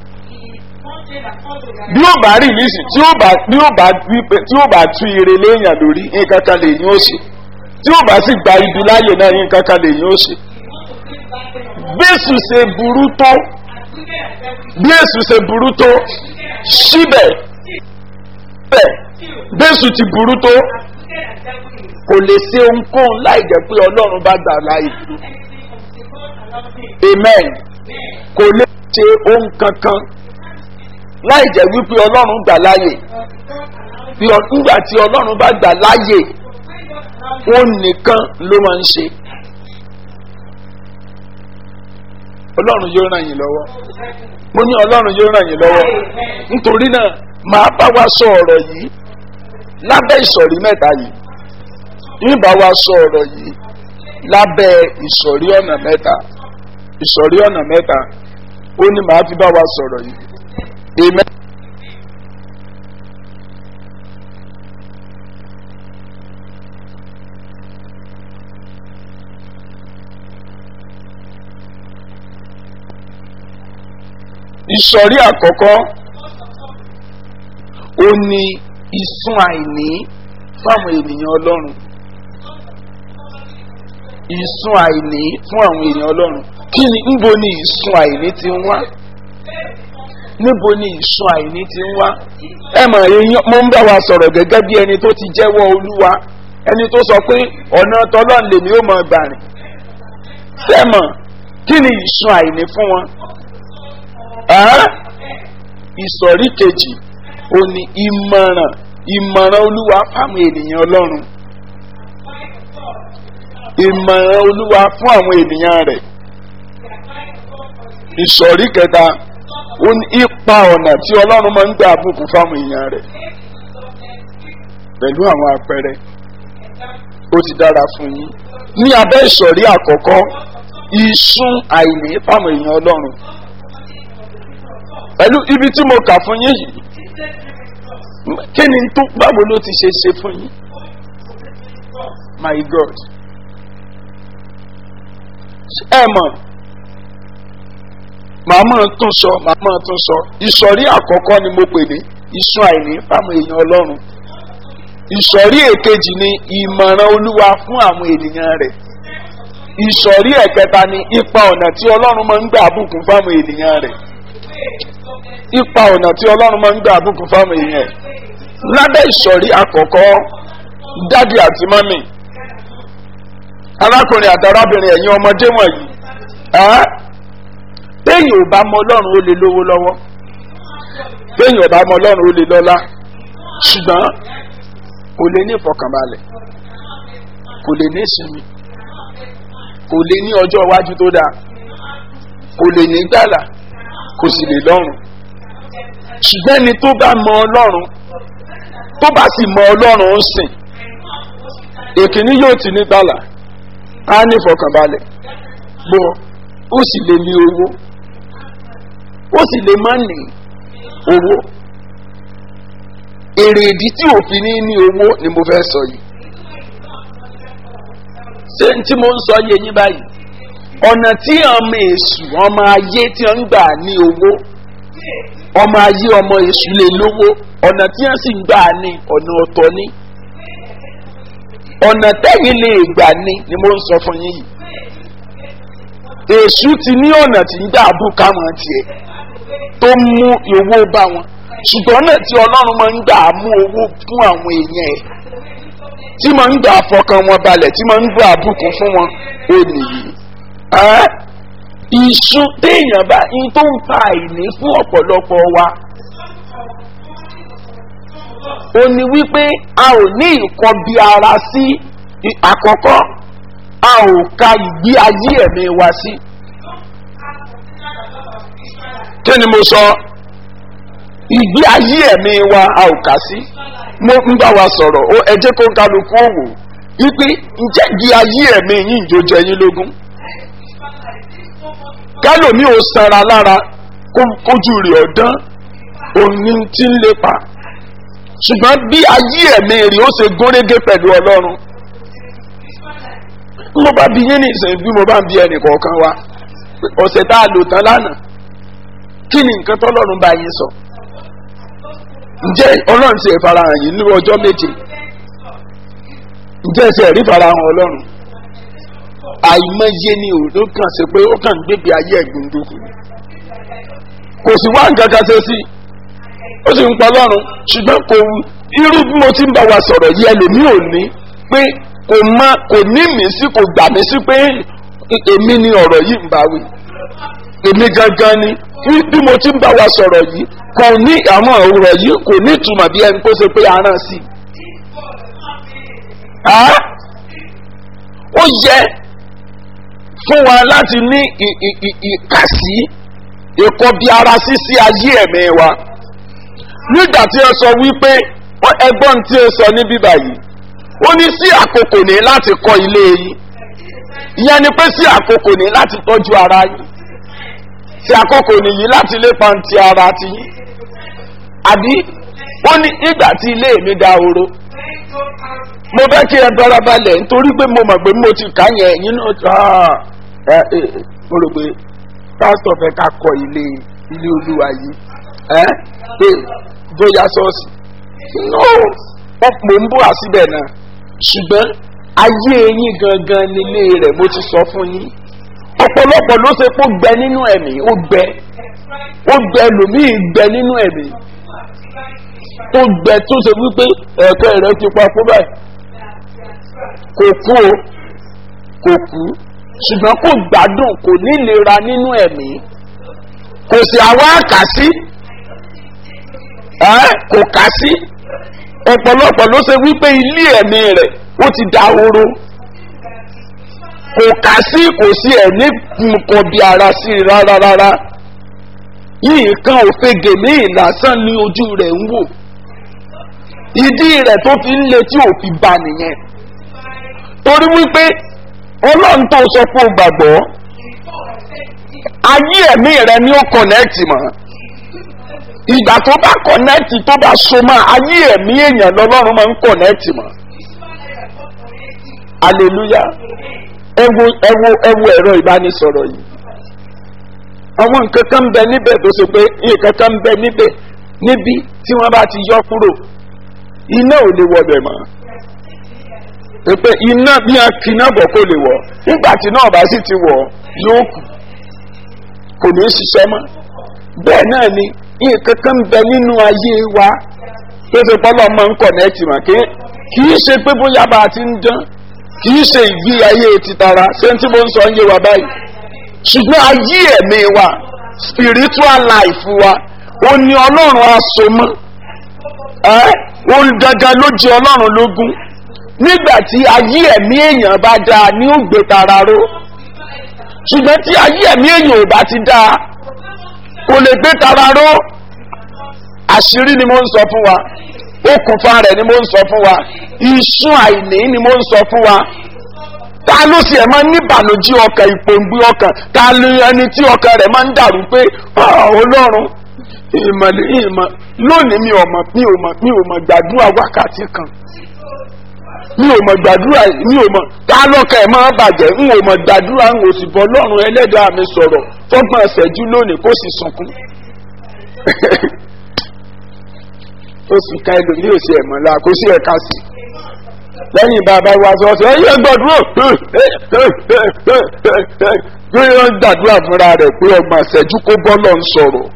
bí ó bá rìlíìsì tí ó bá bí ó bá wípé tí ó bá tú ire léèyàn lórí nǹkan kan lè yín ó ṣe tí ó bá sì gba ibi láàyè náà nǹkan kan lè yín ó ṣe bí èsù ṣe burú tó bí èsù ṣe burú tó síbẹ̀ bẹ́ẹ̀ bí èsù ti burú tó kò lè ṣe ohunkóhun láì jẹ́ pé ọlọ́run bá gbà láàyè amen kò lè ṣe ohun kankan láì jẹ́ wípé ọlọ́run gbà láàyè bí ọ- nígbà tí ọlọ́run bá gbà láàyè òun nìkan ló máa ń ṣe ọlọ́run yóò ràn yín lọ́wọ́ mo ní ọlọ́run yóò ràn yín lọ́wọ́ nítorí náà màá bá wa sọ ọ̀rọ̀ yìí lábẹ́ ìsọ̀rí mẹ́ta yìí nígbà wa sọ ọ̀rọ̀ yìí lábẹ́ ìsọ̀rí ọ̀nà mẹ́ta ìsọ̀rí ọ̀nà mẹ́ta ó ní màá fi bá wa sọ̀rọ̀ yìí amen. ìsọ̀rí àkọ́kọ́ ó ní ìsun àìní fáwọn ènìyàn ọlọ́run ìsun àìní fún àwọn èèyàn ọlọ́run kí ni níbo ni ìsun àìní ti ń wá níbo ni ìsun àìní ti ń wá ẹ mọ̀ èèyàn mo ń bá wa sọ̀rọ̀ gẹ́gẹ́ bí ẹni tó ti jẹ́wọ́ olúwa ẹni tó sọ pé ọ̀nà tọ́lọ́n lèmi ó mọ̀ gbà rìn sẹ́mọ̀ kí ni ìsun àìní fún wọn Ẹ́? ìsọ̀rí kejì ó ní ìmọ̀ràn ìmọ̀ràn olúwa fáwọn ènìyàn ọlọ́run ìmọ̀ràn olúwa fún àwọn ènìyàn rẹ̀ ìsọ̀rí kẹta ó ní ipa ọ̀nà tí ọlọ́run máa ń gbà àbùkù fáwọn èèyàn rẹ̀ pẹ̀lú àwọn àpẹẹrẹ ó ti dára fún yín ní abẹ́ ìsọ̀rí àkọ́kọ́ ìsún àìní fáwọn èèyàn ọlọ́run pẹ̀lú ibi tí mo kà fún yín yìí kí ni tó báwo ló ti ṣe ṣe fún yín my god ẹ mọ̀ màá mọ̀ tún sọ màá mọ̀ tún sọ ìsọ̀rí àkọ́kọ́ ni mo pè ní ìsún àìní fáwọn èèyàn ọlọ́run ìsọ̀rí èkejì ni ìmọ̀ràn olúwa fún àwọn ènìyàn rẹ̀ ìsọ̀rí ẹ̀kẹta ni ipa ọ̀nà tí ọlọ́run máa ń gbà bùkún fáwọn ènìyàn rẹ̀ ipa ọ̀nà tí ọlọ́run máa ń gbà bùkún fáwọn èèyàn rẹ̀ lábẹ́ ìsọ̀rí àkọ́kọ́ dádì àti mọ́mì arákùnrin àti arábìnrin ẹ̀yin ọmọdé wọ̀nyí ẹ́ téèyàn ò bá mọ ọlọ́run ó lè lówó lọ́wọ́ téèyàn ò bá mọ ọlọ́run ó lè lọ́lá ṣùgbọ́n kò lè ní ìfọkànbalẹ̀ kò lè ní ìsinmi kò lè ní ọjọ́ iwájú tó dáa kò lè ní gbàlà kò sì lè lọ́rùn ṣùgbọ́n ẹni tó bá mọ ọlọ́run tó bá sì mọ ọlọ́run ń sìn èkìní yóò ti ní gbàlà á ní ìfọkànbalẹ̀ bó ó sì lè ní owó ó sì lè má ní owó èrè ìdí tí òfin ní ní owó ni mo fẹ́ sọ yìí ṣé tí mo ń sọ yé yín báyìí ọ̀nà tí ọmọ èṣù ọmọ ayé tí wọ́n ń gbà ní owó ọmọ ayé ọmọ èṣù lè lówó ọ̀nà tí wọ́n sì ń gbà ní ọ̀nà ọ̀tọ̀ ní ọ̀nà tẹ́yìn lè gbà ní ni mo ń sọ fún yín yìí èṣù ti ní ọ̀nà tí ń gbà bù káwọn tiẹ̀ tó mú owó bá wọn ṣùgbọ́n náà tí ọlọ́run máa ń gbà mú owó fún àwọn èèyàn ẹ̀ tí máa ń gbà fọkàn wọn balẹ̀ tí máa ń gbà àbùkù fún wọn ó nìyí. ìṣú téèyàn bá ń tó ń fa àìní fún ọ̀pọ̀lọpọ̀ wa ó ní wípé a ò ní ìkọbi ara sí àkọ́kọ́ a ò ka ìgbé ayé ẹ̀mí wa sí. kí ni mo sọ ìgbé ayé ẹ̀mí wa a ò kà sí mo ń bá wa sọ̀rọ̀ ó ẹ jẹ́ kó ń kálukú òwò wípé ǹjẹ́ ìgbé ayé ẹ̀mí yín ìjó jẹ yín lógún kálòmí ò sanra lára kójú rẹ̀ ọ̀dán òní tí ń lépa ṣùgbọ́n bí ayé ẹ̀mí rẹ̀ ó ṣe gúnrégé pẹ̀lú ọlọ́run mo bá bí yín ní ìsìn bí mo bá ń bí ẹnì kọ̀ọ̀kan wa ọ̀sẹ̀ tá a lò tán lánàá kí ni nǹkan tọ́lọ́run bá yín sọ ǹjẹ́ ọlọ́run ti farahàn yìí ní ọjọ́ méje ǹjẹ́ ẹsẹ̀ rí farahàn ọlọ́run àìmọye ni ò ló kàn sí pé ó kàn ń gbébi ayé ẹ̀gbìn dúkù kò sí wá nǹkan kan ṣe sí ó sì ń pa ọlọ́run ṣùgbọ́n kò irú bí mo ti ń bá wa sọ̀rọ̀ yìí ẹlòmíì ò ní pé kò má kò ní mí sí kò gbà mí sí pé èmi ni ọ̀rọ̀ yìí ń bá wí èmi gangan ni bí mo ti ń bá wa sọ̀rọ̀ yìí kò ní àwọn ọ̀rọ̀ yìí kò ní ìtumọ̀ bí ẹni tó ṣe pé aràn sí i. ó yẹ fún wa láti ní ìkàsí ìkọbi ara sí sí ayé ẹ̀mí wa nígbà tí ẹ sọ wípé ẹgbọ́n tí ẹ sọ ní bíbá yìí ó ní sí àkókò ní láti kọ́ ilé yìí ìyẹn ni pé sí àkókò ní láti tọ́jú ara yìí sí àkókò nìyí láti lépa ti ara ti yín àbí ó ní ìgbà tí ilé mi da oró mo fẹ́ kí ẹ dọ́ra balẹ̀ nítorí pé mo mọ̀ pé mo ti kà yẹn ẹ̀yin náà ẹ ẹ mo rò pé pásítọ̀ fẹ́ ká kọ ilé ilé olúwa yìí ẹ́ pé bóyá ṣọ́ọ̀ṣì no wọ́n mò ń bọ̀ àsíbẹ̀ náà ṣùgbọ́n ayé yín gangan nílé rẹ̀ mo ti sọ fún yín ọ̀pọ̀lọpọ̀ ló ṣe kó gbẹ nínú ẹ̀mí ó gbẹ ó gbẹ lòmíì gbẹ nínú ẹ̀mí tó gbẹ tó ṣe wípé ẹ̀kẹ́ rẹ̀ ti pa fún báyìí kò kú o kò kú ṣùgbọ́n kò gbádùn kò nílera nínú ẹ̀mí kò sí àwa kà sí kò kà sí ọ̀pọ̀lọpọ̀ ló ṣe wípé ilé ẹ̀mí rẹ̀ ó ti da oró kò kà sí kò sí ẹ̀mí nǹkan bí ara sí i rárá rárá yìí kan òfegè ní ìlàsàn ní ojú rẹ̀ ń wò ìdí rẹ̀ tó fi ń le tí ò fi ba nìyẹn torí wípé ọlọ́run tó sọ pé o gbàgbọ́ ayé ẹ̀mí rẹ ni ó kọ̀nẹ́ẹ̀tì mọ́ ìgbà tó bá kọ̀nẹ́ẹ̀tì tó bá so mọ́ ayé ẹ̀mí èèyàn lọ́lọ́run máa ń kọ̀nẹ́ẹ̀tì mọ́ aleluya ẹ wo ẹ wo ẹ wo ẹ̀rọ ìbánisọ̀rọ̀ yìí àwọn nǹkan kan ń bẹ níbẹ̀ tó ṣe pé nǹkan kan ń bẹ níbẹ̀ níbi tí wọ́n bá ti yọ kúrò iná ò lè wọbẹ̀ mọ́ pé iná bí a kì náà bọ̀ kó lè wọ̀ nígbà tí náà bá sì ti wọ̀ yóò kù kò ní í ṣiṣẹ́ mọ́ bẹ́ẹ̀ náà ni nǹkan kan ń bẹ nínú ayé wa tó ṣe pọ́lọ́ máa ń kọ̀nẹ́ẹ̀tì mà kí í ṣe pé bóyá bá a ti ń dán kì í ṣe ìgbé ayé titara ṣé tí mo ń sọ ń yé wa báyìí ṣùgbọ́n ayé ẹ̀mí wa spiritual life wa ó ní ọlọ́run asomọ́ ẹ́ ó gangan ló jẹ ọlọ́run lógún nígbà tí ayé ẹ̀mí èèyàn bá dáa ní ó gbé tara ró ṣùgbọ́n tí ayé ẹ̀mí èèyàn ò bá ti dáa kò lè gbé tara ró àṣírí ni mo ń sọ fún wa okùnfà rẹ̀ ni mo ń sọ fún wa ìṣún àìní ni mo ń sọ fún wa ta ló sì ẹ̀ máa ń níbànújẹ́ ọkàn ìpòǹgbé ọkàn ta ló ẹni tí ọkàn rẹ̀ máa ń dàrú pé ọlọ́run ìmọ̀lẹ́ ìmọ̀ lónìí mi ò mọ̀ mi ò mọ̀ mi ò mọ̀ gbàdúrà wákàtí kan mi ò mọ̀ gbàdúrà mi ò mọ̀ ta lọ́kàn ẹ̀ máa bàjẹ́ n ò mọ̀ gbàdúrà n ò sì bọ́ lọ́rùn ẹlẹ́dàá mi sọ̀rọ̀ fọ́gbọ́n ẹ̀sẹ̀jú lónìí kó sì sunkún oṣù ká ẹlòmíì ò sí ẹ̀mọ́ la kó sí ẹ̀ka sí lẹ́yìn bàbá wa sọ ọ́ ẹ̀yẹ gbàdúrà pé wọ́n gbàdúrà fúnra rẹ̀ pé ọgbọ̀n ẹ̀sẹ̀jú kó bọ́ lọ́n sọ̀rọ̀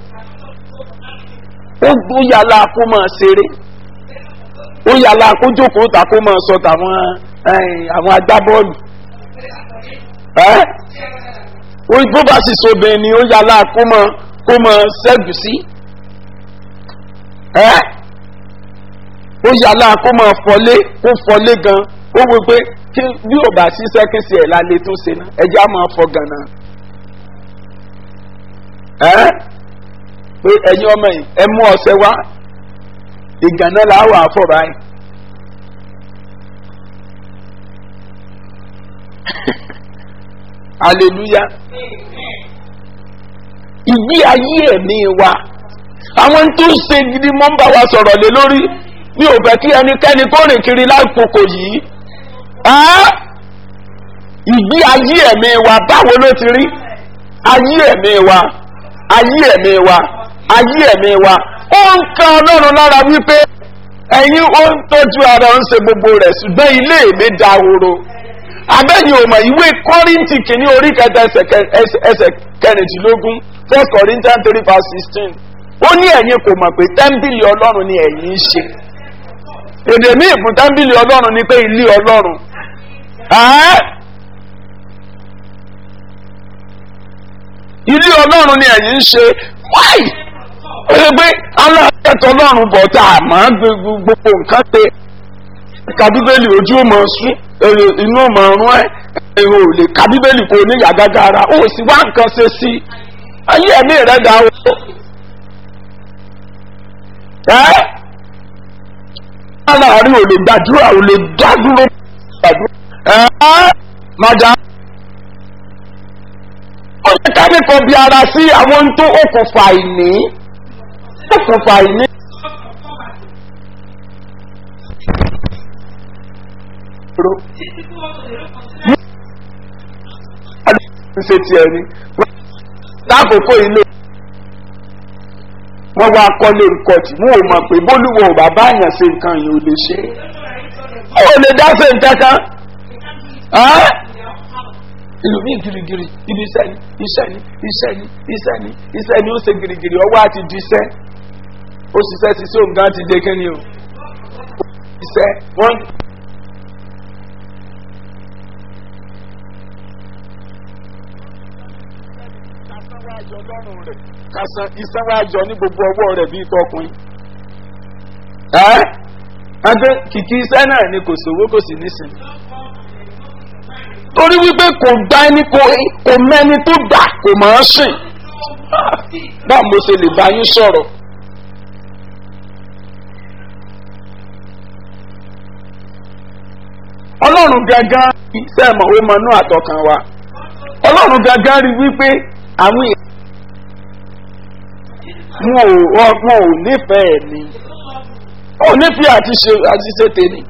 ó gbóyàlá kó máa ṣeré ó yàlá kó jókòó ta kó máa sọ tàwọn àwọn agbábọ́ọ̀lù bó bá sì so bẹ́ẹ̀ ni ó yàlá kó máa kó máa ṣẹ́gun sí ó yàlá kó máa fọlé kó fọlé gan ó wí pé kí bí ò bá sí sẹ́kìnsì ẹ̀ lálẹ́ tó ṣe náà ẹja máa fọ gànà pé ẹ̀yin ọmọ yìí ẹ mú ọ̀sẹ̀ wá ìgànnà là wà fọ̀ báyìí. hallelujah ìgbé ayé ẹ̀mí wa àwọn tó ń ṣe gidi mọ́ ń bá wa sọ̀rọ̀ lé lórí mi ò fẹ́ kí ẹnikẹ́ni kó rìn kiri lákòókò yìí ìgbé ayé ẹ̀mí wa báwo ló ti rí ayé ẹ̀mí wa ayé ẹ̀mí wa ayé ẹ̀mí wa ó ń kan ọlọ́run lára wípé ẹ̀yin ó ń tọ́jú ara ń ṣe gbogbo rẹ̀ ṣùgbọ́n ilé mi da horo abẹ́ni ò mọ̀ ìwé kọ́rìntì kìíní orí kẹta ẹsẹ̀ kẹrìndínlógún first corinthians three verse sixteen ó ní ẹ̀yin kò mọ̀ pé tẹ́ḿbìlì ọlọ́run ni ẹ̀yin ń ṣe èdè míì fún tẹ́ḿbìlì ọlọ́run ni pé ilé ọlọ́run ilé ọlọ́run ni ẹ̀yin ń ṣe wáì ó yẹ pé aláàtẹ̀tọ̀ ọlọ́run bọ̀ tá a máa ń gbogbo nǹkan pé kàbíbélì ojú ò mọ̀ sún inú ò mọ̀ rún ẹ̀ èrò ò lè kàbíbélì kò ní yàgágá ara ó sì wá nǹkan ṣe sí ayé ẹ̀mí rẹ̀ dá o. ẹ́ aláàárín ò lè gbàdúrà ò lè dádúró gbàdúrà ẹ́ màdà ó yẹ ká ní kan bí ara sí àwọn tó okùnfà ìní okùnfà ìní. ṣe tiẹ̀ ni lákòókò ilé wọ́n wá kọ́lé nǹkan tí wọ́n ò mọ̀ pé bólúwọ̀ ò bàbá àyàn ṣe nǹkan yìí ò lè ṣe é ó lè dá ṣe nǹkan kan ẹ́ ìlú mi girigiri ibi iṣẹ́ ni iṣẹ́ ni iṣẹ́ ni iṣẹ́ ni iṣẹ́ ni ó ṣe girigiri ọwọ́ àti diṣẹ́ ó ṣiṣẹ́ ṣiṣẹ́ òun gan ti dé kí ni o iṣẹ́ wọ́n. kásán iṣẹ́ wa yọ ní gbogbo ọwọ́ rẹ̀ bíi tọkùnrin. ẹ́ adé kìkì iṣẹ́ náà ni kò sówó kò sì nísìnyí torí wípé kò dá ẹni kò kò mẹ́ni tó dà kò máa sìn báwo mo ṣe lè bá yín sọ̀rọ̀. ọlọ́run gangan iṣẹ́ ẹ̀mọ̀ ó mọ inú àtọkàn wa ọlọ́run gangan rí wípé àwọn èèyàn wọn ò wọn ò nífẹ̀ẹ́ ni wọn ò nífẹ̀ẹ́ àti ṣe àti ṣe tèmi.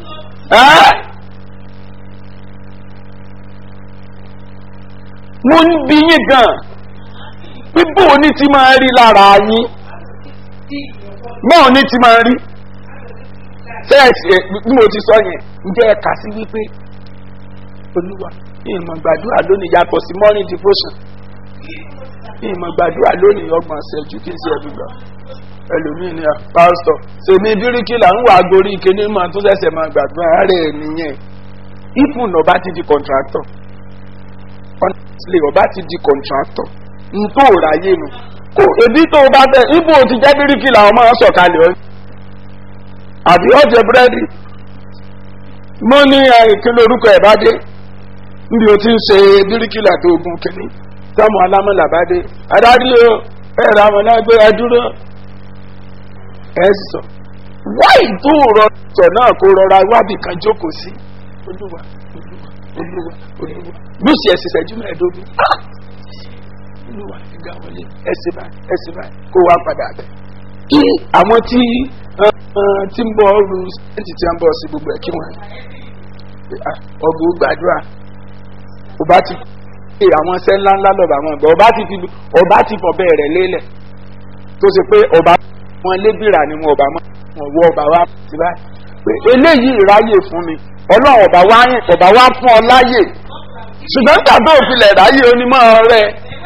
mo ń bí yín gan bíbò ní ti máa rí lára yín bọ́ọ̀ ní ti máa rí sẹ́ẹ̀sì bí mo ti sọ yẹn ǹjẹ́ ẹ kà sí wípé olúwa ìmọ̀ gbàdúrà lónìí yàtọ̀ sí morning devotion ìmọ̀ gbàdúrà lónìí ọgbọ̀n ṣẹ́jú kí n ṣe ẹ̀dùn gbà ẹlòmíì ni pásítọ̀ sèmi bíríkìlà ń wà gorí kíní mọ́ tó ṣẹ̀ṣẹ̀ máa gbàdúrà rẹ̀ nìyẹn ìfún ọba ti di contractor honestly ọba ti di contractor n tó ráyè nu kò ebi tó o bá tẹ ibo ti jẹ́ bíríkìlà ọmọ sọ̀kalẹ̀ ọ́ àbí ọ̀jẹ̀ búrẹ́dì mo ní ìkíni orúkọ ẹ̀ bá dé níbi o ti ń ṣe bíríkìlà tó ogun kìíní tọ́mọ alámọ̀là bá dé adarí o ẹ̀rọ amọ̀lágbé ẹdúró ẹ̀ sọ wáì tó rọ sọ náà kó rọra wábì kan jókòó sí olúwa olúwa olúwa olúwa lùsì ẹ̀sìn ìṣẹ́jú mẹ́ẹ̀ẹ́dógún olúwa ìgbà wọlé ẹ̀sìn báyìí ẹ̀sìn báyìí kó wá padà bẹ̀. kí àwọn tí tí ń bọ̀ ọrùn sẹ́ǹtì tí ń bọ̀ sí gbogbo ẹ̀ kí wọ́n ọgbọ̀n gbàdúrà ọba ti pé àwọn ṣẹ́ ńláńlá lọ́ba àwọn ọgbà ọba ti fi ọba ti fọ̀ bẹ́ẹ̀ rẹ̀ lélẹ̀ tó ṣe pé ọba wọn lébìrà ni wọn ọba mọ́ wọn wọ ọba wa ti báyìí pé eléyìí ráyè fún mi ọlọ́run ọba wa ọba wa fún ọ láyè ṣùgbọ́n tàbí òfilẹ̀ ráyè onímọ̀ rẹ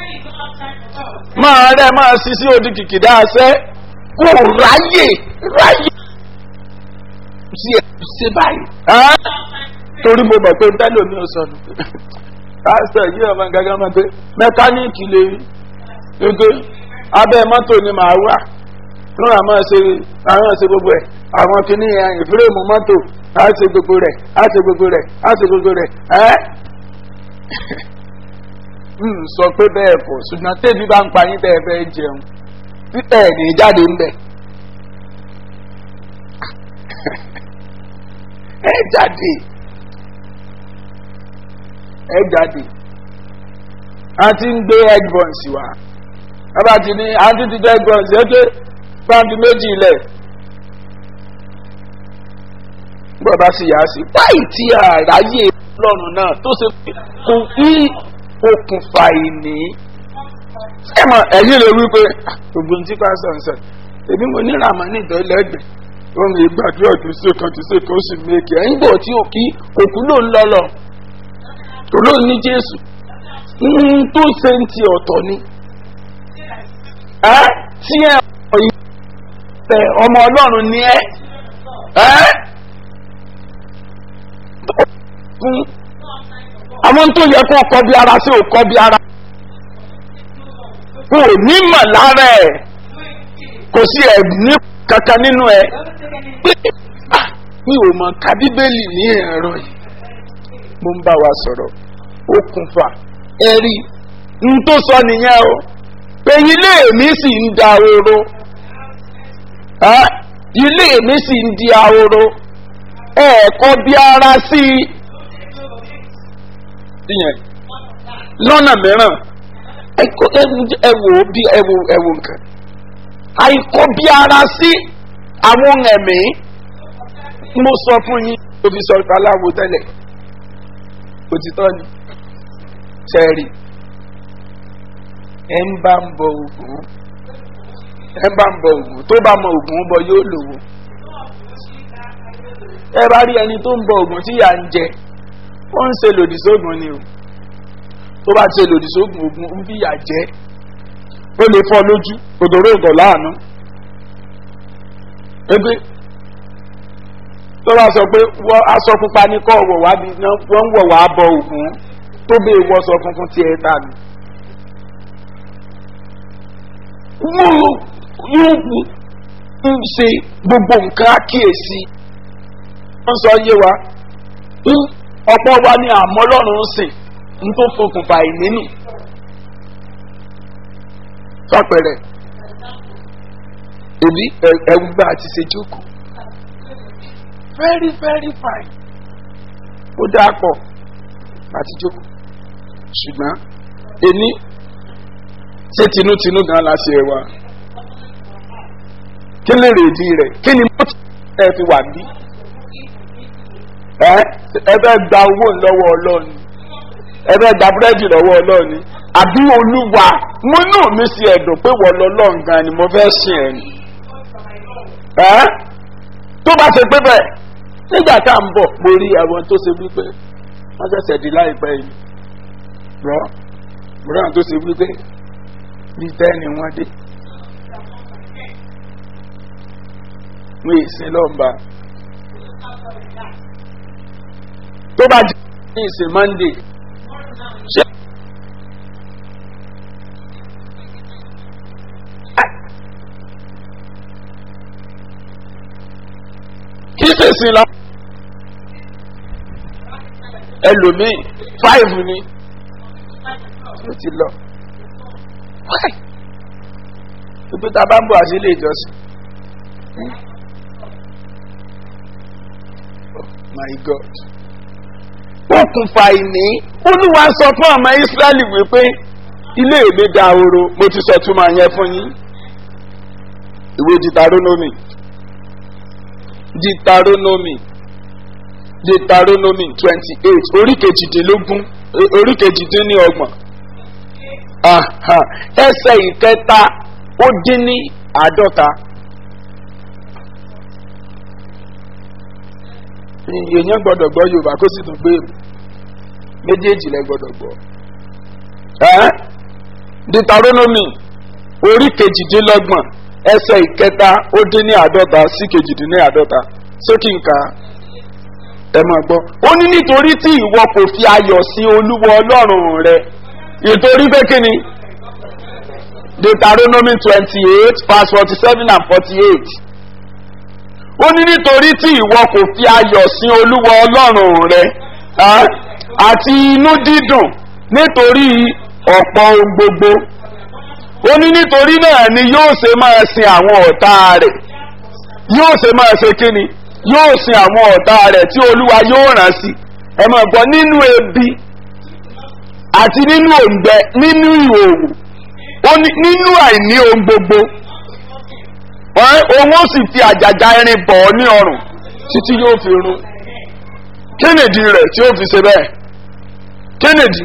máa rẹ máa ṣiṣẹ́ odi kìkìdá ṣẹ́ kò ráyè ráyè sí ẹ ṣe báyìí. torí mo mọ̀ pé tẹ́lẹ̀ mi ò sọnù pásítọ̀ yìí ọmọ gángan máa pé mẹkáníìkì lè rí gbogbo abẹ́ mọ́tò ni màá wà lóra máa ṣe àwọn ṣe gbogbo ẹ̀ àwọn kìíní ìfúrèmù mọ́tò á ṣe gbogbo rẹ̀ á ṣe gbogbo rẹ̀ á ṣe gbogbo rẹ̀ ẹ́ sọ pé bẹ́ẹ̀ kọ́ ṣùgbọ́n tẹ́bí bá ń pa yín bẹ́ẹ̀ fẹ́ jẹun títẹ̀ ní jáde ń bẹ̀. ẹ jáde ẹ jáde a ti ń gbé egg buns wá bàbá ti ní a ti ti gbé egg buns yẹn pé pàǹtí méjì ilẹ̀ bàbá sì yá sí báyìí tí àráyè lọ́rùn náà tó ṣe kò ní okùnfà ìní ẹ mọ ẹyìn lè wí pé gbogbo ní tí pásítọ̀ ń sọ èmi mo ní ràmọ́ ní ìtọ́ lẹ́gbẹ̀ẹ́ ohun ìgbàdúrà tó ṣe kan tó ṣe kan ó sì méèkì ẹ̀yìn bò tí ò kí òkú ló ń lọ́lọ́ tó ló ní jésù tó ṣe ń ti ọ̀tọ̀ ni ẹ tí ẹ ọmọ ọlọ́run ni ẹ ẹ fún àwọn tó yẹ kó kọ bí ara sí ò kọ bí ara kò ní mọ̀ lára ẹ̀ kò sí ẹ̀ ní kankan nínú ẹ̀ pé mi ò mọ̀ ká bíbélì ní ẹ̀rọ yìí mo ń bá wa sọ̀rọ̀ okùnfà ẹ̀rí n tó sọ nìyẹn o pé ilé mi sì ń da oró ilé mi sì ń di ahoro ẹ̀ẹ̀kọ́ bí ara sí i yẹn lọ́nà mìíràn ẹwò bí ẹwò ẹwò nǹkan àìkọ́ bí ara sí àwọn ẹ̀mí mo sọ fún yín tó fi sọ aláwo tẹ́lẹ̀ òtítọ́ ni sẹ́ẹ̀rì ẹ̀ ń bá ń bọ ògùn ẹ bá ń bọ ògùn tó bá mọ ògùn bọ yóò lòwò ẹ bá rí ẹni tó ń bọ ògùn tí yà ń jẹ ó ń ṣe lòdì sóògùn ni o tó bá ṣe lòdì sóògùn ògùn ń fi yà jẹ ó lè fọ lójú òdòrò ìgọ̀ láàánú ẹgbẹ́ tó bá sọ pé wọ́n aṣọ pupa ní kọ́ wọ̀ wá bí wọ́n ń wọ̀ wá bọ ògùn tó bẹ́ẹ̀ wọ́sọ funfun tí ẹ ta ni. wọ́n yóò ń ṣe gbogbo nǹkan àkíyèsí wọ́n sọ yé wa ọ̀pọ̀ wa ní àmọ́ lọ́rùn ń sìn ń tó fokùnfà ìnínú fàpẹrẹ èmi ẹwù bá a ti ṣe jókòó very very fine ó dáa pọ̀ àti jókòó ṣùgbọ́n èmi ṣé tinútinú gan la ṣe wa kí lè rèdí rẹ̀ kí ni mo ẹ fi wà bí ẹ ẹ bẹ gba owó lọ́wọ́ ọlọ́run ẹ bẹ gba búrẹ́dì lọ́wọ́ ọlọ́run àbí olúwa mo nù mí sí ẹ̀dùn pé wọ́n lọ lọ́n gan ni mo fẹ́ sìn ẹ̀ ni ẹ́ tó bá ṣe pé bẹ́ẹ̀ nígbà tá à ń bọ̀ mo rí àwọn tó ṣe wípé wọ́n ṣẹ̀ṣẹ̀ di láìpẹ́ yìí rọ́ mo rí àwọn tó ṣe wípé bí tẹ́ni wọ́n dé mo ìsìn lọ́nba tó bá jẹ́ ní ìsìn monday ṣé. kì í ṣèṣì lọ. ẹlòmíì five ni ó ti lọ. ibi tá a bá ń bọ̀ àti ilé ìjọsìn. oh my god. okùnfà ìní olúwa sọ fún ọmọ ìsírẹ́lì wípé ilé mi dahoro mo ti sọ túmọ̀ yẹn fún yín. ìwé jìtàrónómì deuteronomy deuteronomy twenty eight orí kejìdínlógún orí kejìdínlọ́gbọ̀n ẹsẹ̀ ìkẹta ó dín ní àádọ́ta. èèyàn gbọ́dọ̀ gbọ́ yorùbá kó sì tún gbé èbò méjèèjì lẹ gbọ́dọ̀ gbọ́. deuteronomy orí kejìdínlọ́gbọ̀n ẹsẹ̀ ìkẹta ó dín ní àádọ́ta sí kejìdínní àádọ́ta sókè nǹka ẹ máa gbọ́. ó ní nítorí tí ìwọ kò fi ayọ̀ sí olúwo ọlọ́run rẹ ìtorí pé kí ni deuteronomy twenty eight verse forty seven and forty eight ó ní nítorí tí ìwọ kò fi ayọ̀ sí olúwo ọlọ́run rẹ àti inú dídùn nítorí ọ̀pọ̀ ohun gbogbo ó ní nítorí náà ni yóò ṣe máa sin àwọn ọ̀tá rẹ̀ yóò ṣe máa ṣe kíni yóò sin àwọn ọ̀tá rẹ̀ tí olúwa yóò rán sí ẹ máa gbọ́ nínú ebi àti nínú òǹgbẹ nínú ìhòòhò ó ní nínú àìní ohun gbogbo òun ó sì fi àjàgà irin bọ̀ ọ́ ní ọrùn títí yóò fi run kínìdí rẹ̀ tí ó fi ṣe bẹ́ẹ̀ kínìdí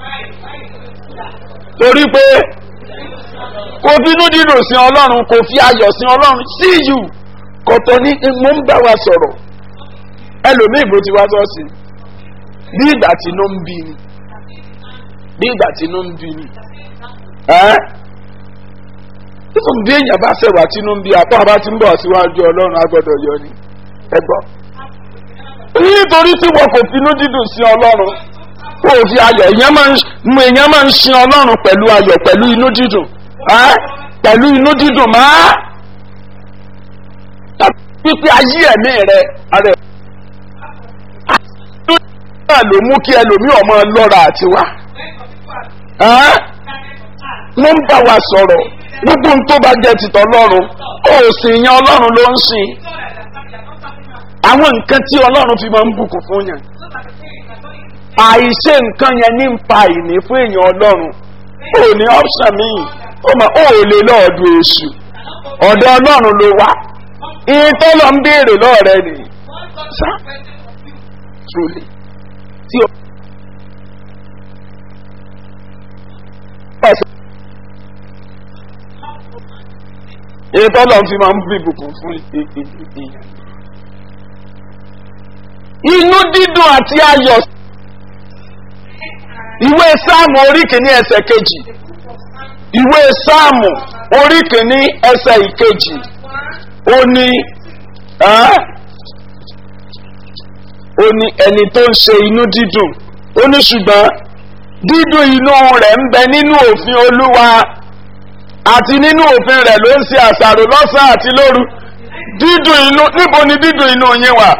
torí pé kò bínú dídùn sí ọlọ́run kò fi ayọ̀ sí ọlọ́run sí yù kọ̀tọ̀ ní mo ń bá wa sọ̀rọ̀ ẹlòmíì bó ti wá sọ́ọ̀sì bí ìgbà tí inú ń bí ni bí ìgbà tí inú ń bí ni ẹ́ fún bí èèyàn bá ṣẹ̀wá tí inú ń bí apá bá ti ń bọ̀ síwájú ọlọ́run agbọ́dọ̀ yọ ni ẹ gbọ́ nítorí tí wọn kò finú dídùn sí ọlọ́run kó o fi ayọ̀ èèyàn máa ń sin ọlọ́run pẹ̀lú ayọ̀ pẹ̀lú inú dídùn pẹ̀lú inú dídùn máa pípé ayé ẹ̀mí rẹ ara ẹ̀ náà ló mú kí ẹlòmí ọmọ lọ́ra àti wá wọ́n ń bá wa sọ̀rọ̀ gbogbo ohun tó bá jẹ́ tìtọ́ lọ́rùn ó sì yan ọlọ́run ló ń sìn àwọn nǹkan tí ọlọ́run fi máa ń bùkún fún yàn àìṣe nǹkan yẹn ní ń pa ìní fún èèyàn ọlọ́run ó ní option míì ó mà ó lè lọ́ọ̀dù èṣù ọ̀dọ̀ ọlọ́run ló wá ìyẹn tó lọ ń béèrè lọ́ọ̀rẹ́ ni sá truly tí o. èyí tó lọ́n fi máa ń bí ìbùkún fún èèyàn. inú dídùn àti ayọ̀ ìwé sáàmù orí kìíní ẹsẹ̀ kejì ìwé sáàmù orí kìíní ẹsẹ̀ ìkejì ó ní ẹ́ ó ní ẹni tó ń ṣe inú dídùn ó ní ṣùgbọ́n dídùn inú rẹ̀ ń bẹ nínú òfin olúwa àti nínú òfin rẹ̀ ló ń ṣe àṣàrò lọ́sàn àti lóru dídùn inú níbo ni dídùn inú yín wà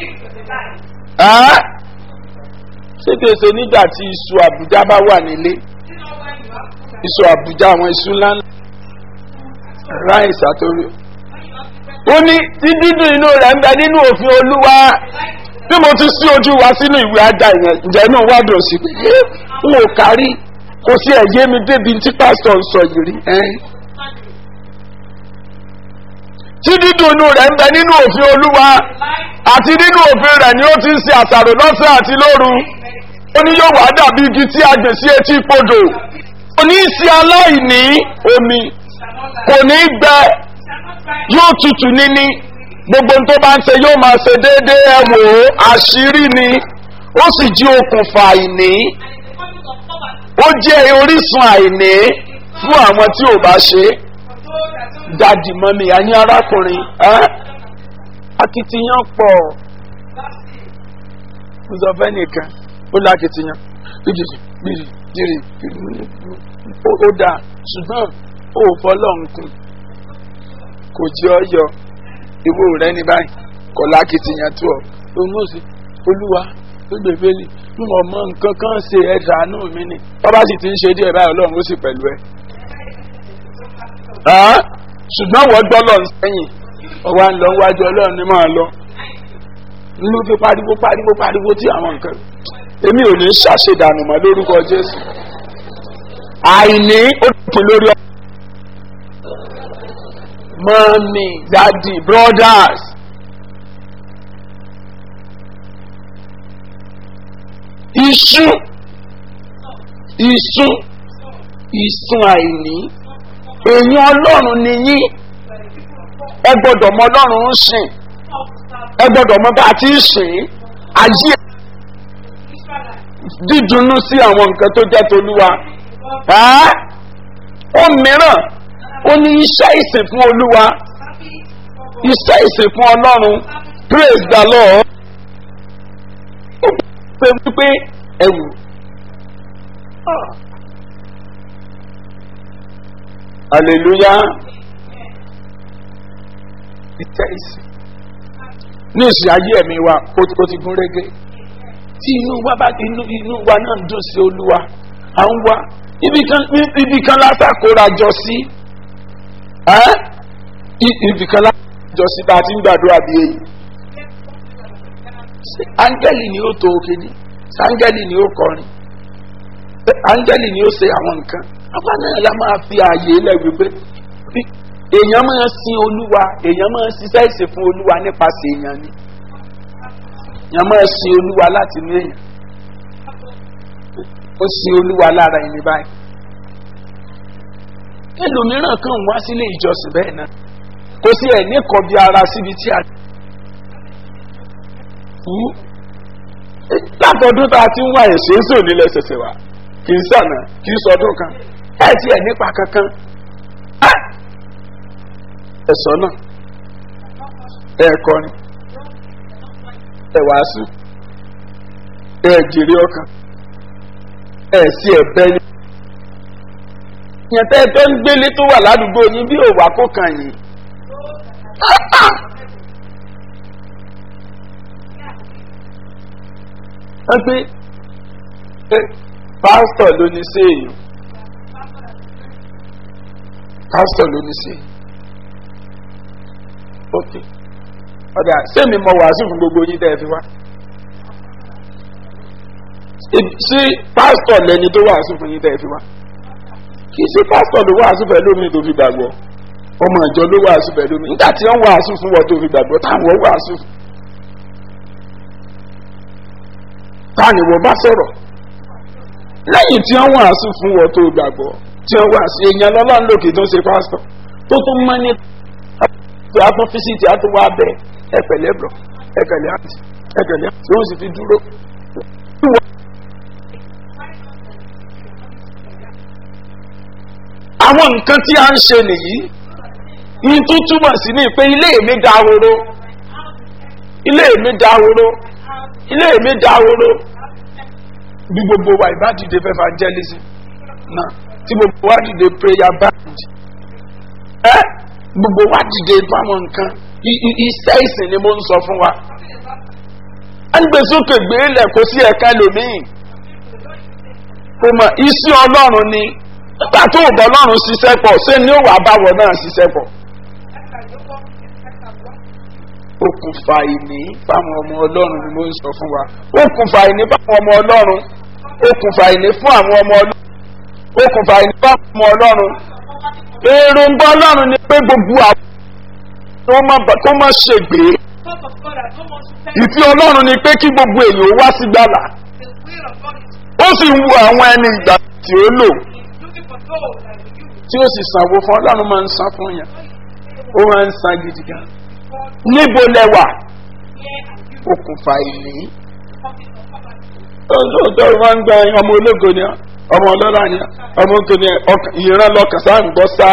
ẹ́ ṣé kìí ṣe nígbà tí iṣu àbújá bá wà nílé iṣu àbújá àwọn iṣu ńláńlá ráìsì àtòrí ó ní tí dídùn inú rẹ̀ ń bẹ nínú òfin olúwa bí mo ti sí ojú wa sínú ìwé ajá ìyẹn ǹjẹ́ inú wa dùn sí pé ẹ́ n ò kárí kò sí ẹ̀yẹ́ mi débi tí pásítọ̀ ń sọ yìí rí ẹ́ tí dídùn inú rẹ̀ ń bẹ nínú òfin olúwa àti nínú òfin rẹ̀ ni ó ti ń ṣe àṣàrò lọ́sẹ̀ àti lóru ó ní yóò wá dàbí igi tí a gbè sí etí podò kò ní í ṣe aláìní omi kò ní í gbẹ yóò tutù níní gbogbo tó bá ń ṣe yóò máa ṣe déédéé ẹ wò ó àṣírí ni ó sì jí okùnfà àìní ó jẹ́ orísun àìní fún àwọn tí ò bá ṣe dadi mọ́mi àní arákùnrin akitiyan pọ̀ ǹzọ̀fẹ́ nìkan ó lákitiyan bíjì bíjì jìrì ó dáa ṣùgbọ́n ó fọlọ́nkùn kò jẹ́ ọyọ ìwé rẹ ní báyìí kò lákitiyan tó ọ òun ó sì olúwa ó gbèbélì bí mo mọ nǹkan kan ṣe ẹ̀dá àánú mi ni bọ́bá sì ti ń ṣe díẹ̀ báyìí ọlọ́run ó sì pẹ̀lú ẹ. ṣùgbọ́n wọ́n gbọ́ lọ sẹ́yìn ọwọ́ à ń lọ wájú ọlọ́run ní máa lọ nínú fi pariwo pariwo pariwo tí àwọn nǹkan èmi ò ní ṣàṣedànù mọ́ lórúkọ jésù àìní ó dùn lórí ọ. mọ́mí dadi brothers iṣu iṣu ìsun àìní èèyàn ọlọ́run ni yín ẹ gbọ́dọ̀ mọ ọlọ́run ń sìn ẹ gbọ́dọ̀ mọ bá a ti ń sìn ayé dídùnnú sí àwọn nǹkan tó jẹ́ tolúwa ó mìíràn ó ní iṣẹ́ ìsìn fún olúwa iṣẹ́ ìsìn fún ọlọ́run praise the lord ó pè wípé ẹ̀wù hallelujah iṣẹ́ ìsìn ní ìsìn ayé ẹ̀mí wa ó ti gún régé tí inú wa bá inú inú wa náà ń dùn sí olúwa à ń wá ibì kan látàkóra jọ sí ibì kan látàkóra jọ sí bá a ti ń gbàdúrà bí èyí áńgẹ́lì ni ó tó òkè ní áńgẹ́lì ni ó kọrin áńgẹ́lì ni ó ṣe àwọn nǹkan apá náà la máa fi ààyè lẹ́gbẹ̀ẹ́ pé èèyàn máa sin olúwa èèyàn máa ṣiṣẹ́ ìsìn fún olúwa nípasẹ̀ èèyàn ni èèyàn máa sin olúwa láti inú èèyàn ó sin olúwa lára ẹni báyìí ẹlòmíràn kan wá sílé ìjọsìn bẹ́ẹ̀ náà kò sí ẹ̀ ní kọbi ara síbi tí a látọdún tá a ti ń wá ẹ̀sẹ̀ ń sòní lẹ́sẹsẹ wa kì í sànà kì í sọdún kan ẹ̀ tí ẹ̀ nípa kankan ẹ̀sọ́ náà ẹ̀ kọrin ẹ̀ wàásù ẹ̀ jèrè ọkàn ẹ̀ sí ẹ̀bẹ́ ni. ìyẹn tẹ́ ẹ tó ń gbélé tó wà ládùúgbò yín bí òwà kó kàn yín. wọ́n pé pásítọ̀ ló ní sí èèyàn pásítọ̀ ló ní sí èèyàn ok ọ̀dà sẹ́mi mọ wàásù fún gbogbo yín tẹ́ ẹ fi wá ṣé pásítọ̀ lẹni tó wàásù fún yín tẹ́ ẹ fi wá kì í ṣe pásítọ̀ ló wàásù fẹ́ lómi tó fi gbàgbọ́ ọmọ ìjọ ló wàásù fẹ́ lómi nígbà tí wọ́n wàásù fún wọn tó fi gbàgbọ́ táwọn wàásù fún táni wọ́n bá sọ̀rọ̀ lẹ́yìn tí wọ́n wàásù fún wọn tó gbàgbọ́ tí wọ́n wàásù èèyàn lọ́lọ́run lòkè tó ń ṣe pásítọ̀ tó tún mọ́ ní pé a tún fisiti a tún wá bẹ ẹ pẹ̀lẹ́ bọ̀ ẹ pẹ̀lẹ́ àti ẹ pẹ̀lẹ́ àti ó sì fi dúró. àwọn nǹkan tí a ń ṣe nìyí ní tó túmọ̀ sí ní pé ilé mi dahoro ilé mi dahoro ilé mi dahoro bí gbogbo wa ìbá dìde fẹ́ evangelism náà tí gbogbo wa dìde prayer band ẹ gbogbo wa dìde fáwọn nǹkan I- i- iṣẹ́ ìsìn ni mo ń sọ fún wa a ń gbé sókè gbé lẹ̀ kó sí ẹ̀ka lòmíì kò mọ̀ iṣẹ́ ọlọ́run ni nígbà tó ò bọ́ ọlọ́run ṣiṣẹ́ pọ̀ ṣé ni ó wà báwọ̀ náà ṣiṣẹ́ pọ̀ okùnfà ìní fáwọn ọmọ ọlọ́run ni mo ń sọ fún wa okùnfà ìní fáwọn ọmọ ọlọ́run okùnfà ìní fún àwọn ọmọ ọlọ́run okùnfà ìní fáwọn ọmọ ọlọ́run èròǹgbà ọlọ́run ni pé gbogbo àwọn kó má bà- kó má ṣègbè Thought of God, I don't want to tell you ìfẹ́ ọlọ́run ni pé kí gbogbo èèyàn wá sí gbàlà the will of God is ó sì ń wo àwọn ẹni ìgbà tí ó lò He's looking for those that will use tí ó sì sanwó fún ọlọ́run máa ń san fún yàn ó máa ń san gidi gan God níbo lẹwà here and you okùnfà ìní talking of poverty. ọjọ́ wọn ń gba ọmọ ológo ni ọ́, ọmọ ọlọ́lá ni ọ́, ọmọ ogo ni ọ́, ọkàn- ìran lọkàn sáà ń gbọ́ sáà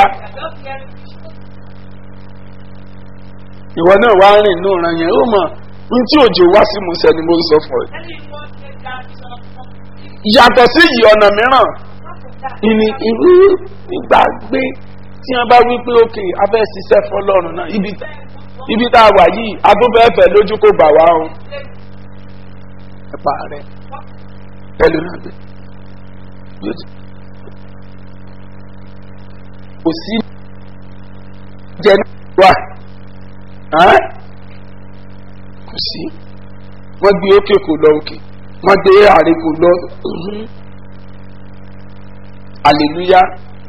They are just hearing ìwọ náà wá rìn inú ìran yẹn ó mọ̀ ní tí òjò wá sí musẹ̀ ni mo ń sọ fún ẹ. anyone take that is not something. yàtọ̀ sí ìyí ọ̀nà mìíràn Not of that. ìní ìlú ìgbàgbé tí wọn bá wí pé òkè abẹ́ ṣiṣẹ́ fọlọ́run náà ibi ibi tá a wà yìí adúbẹ́fẹ́ lójú kò gbà wá o ẹ̀pà rẹ̀ pẹ̀lú náà gbé yóò ti kò sí jẹ náà wà ẹ́n? kò sí wọ́n gbé òkè kò lọ òkè wọ́n gbé àárẹ̀ kò lọ mhm. hallelujah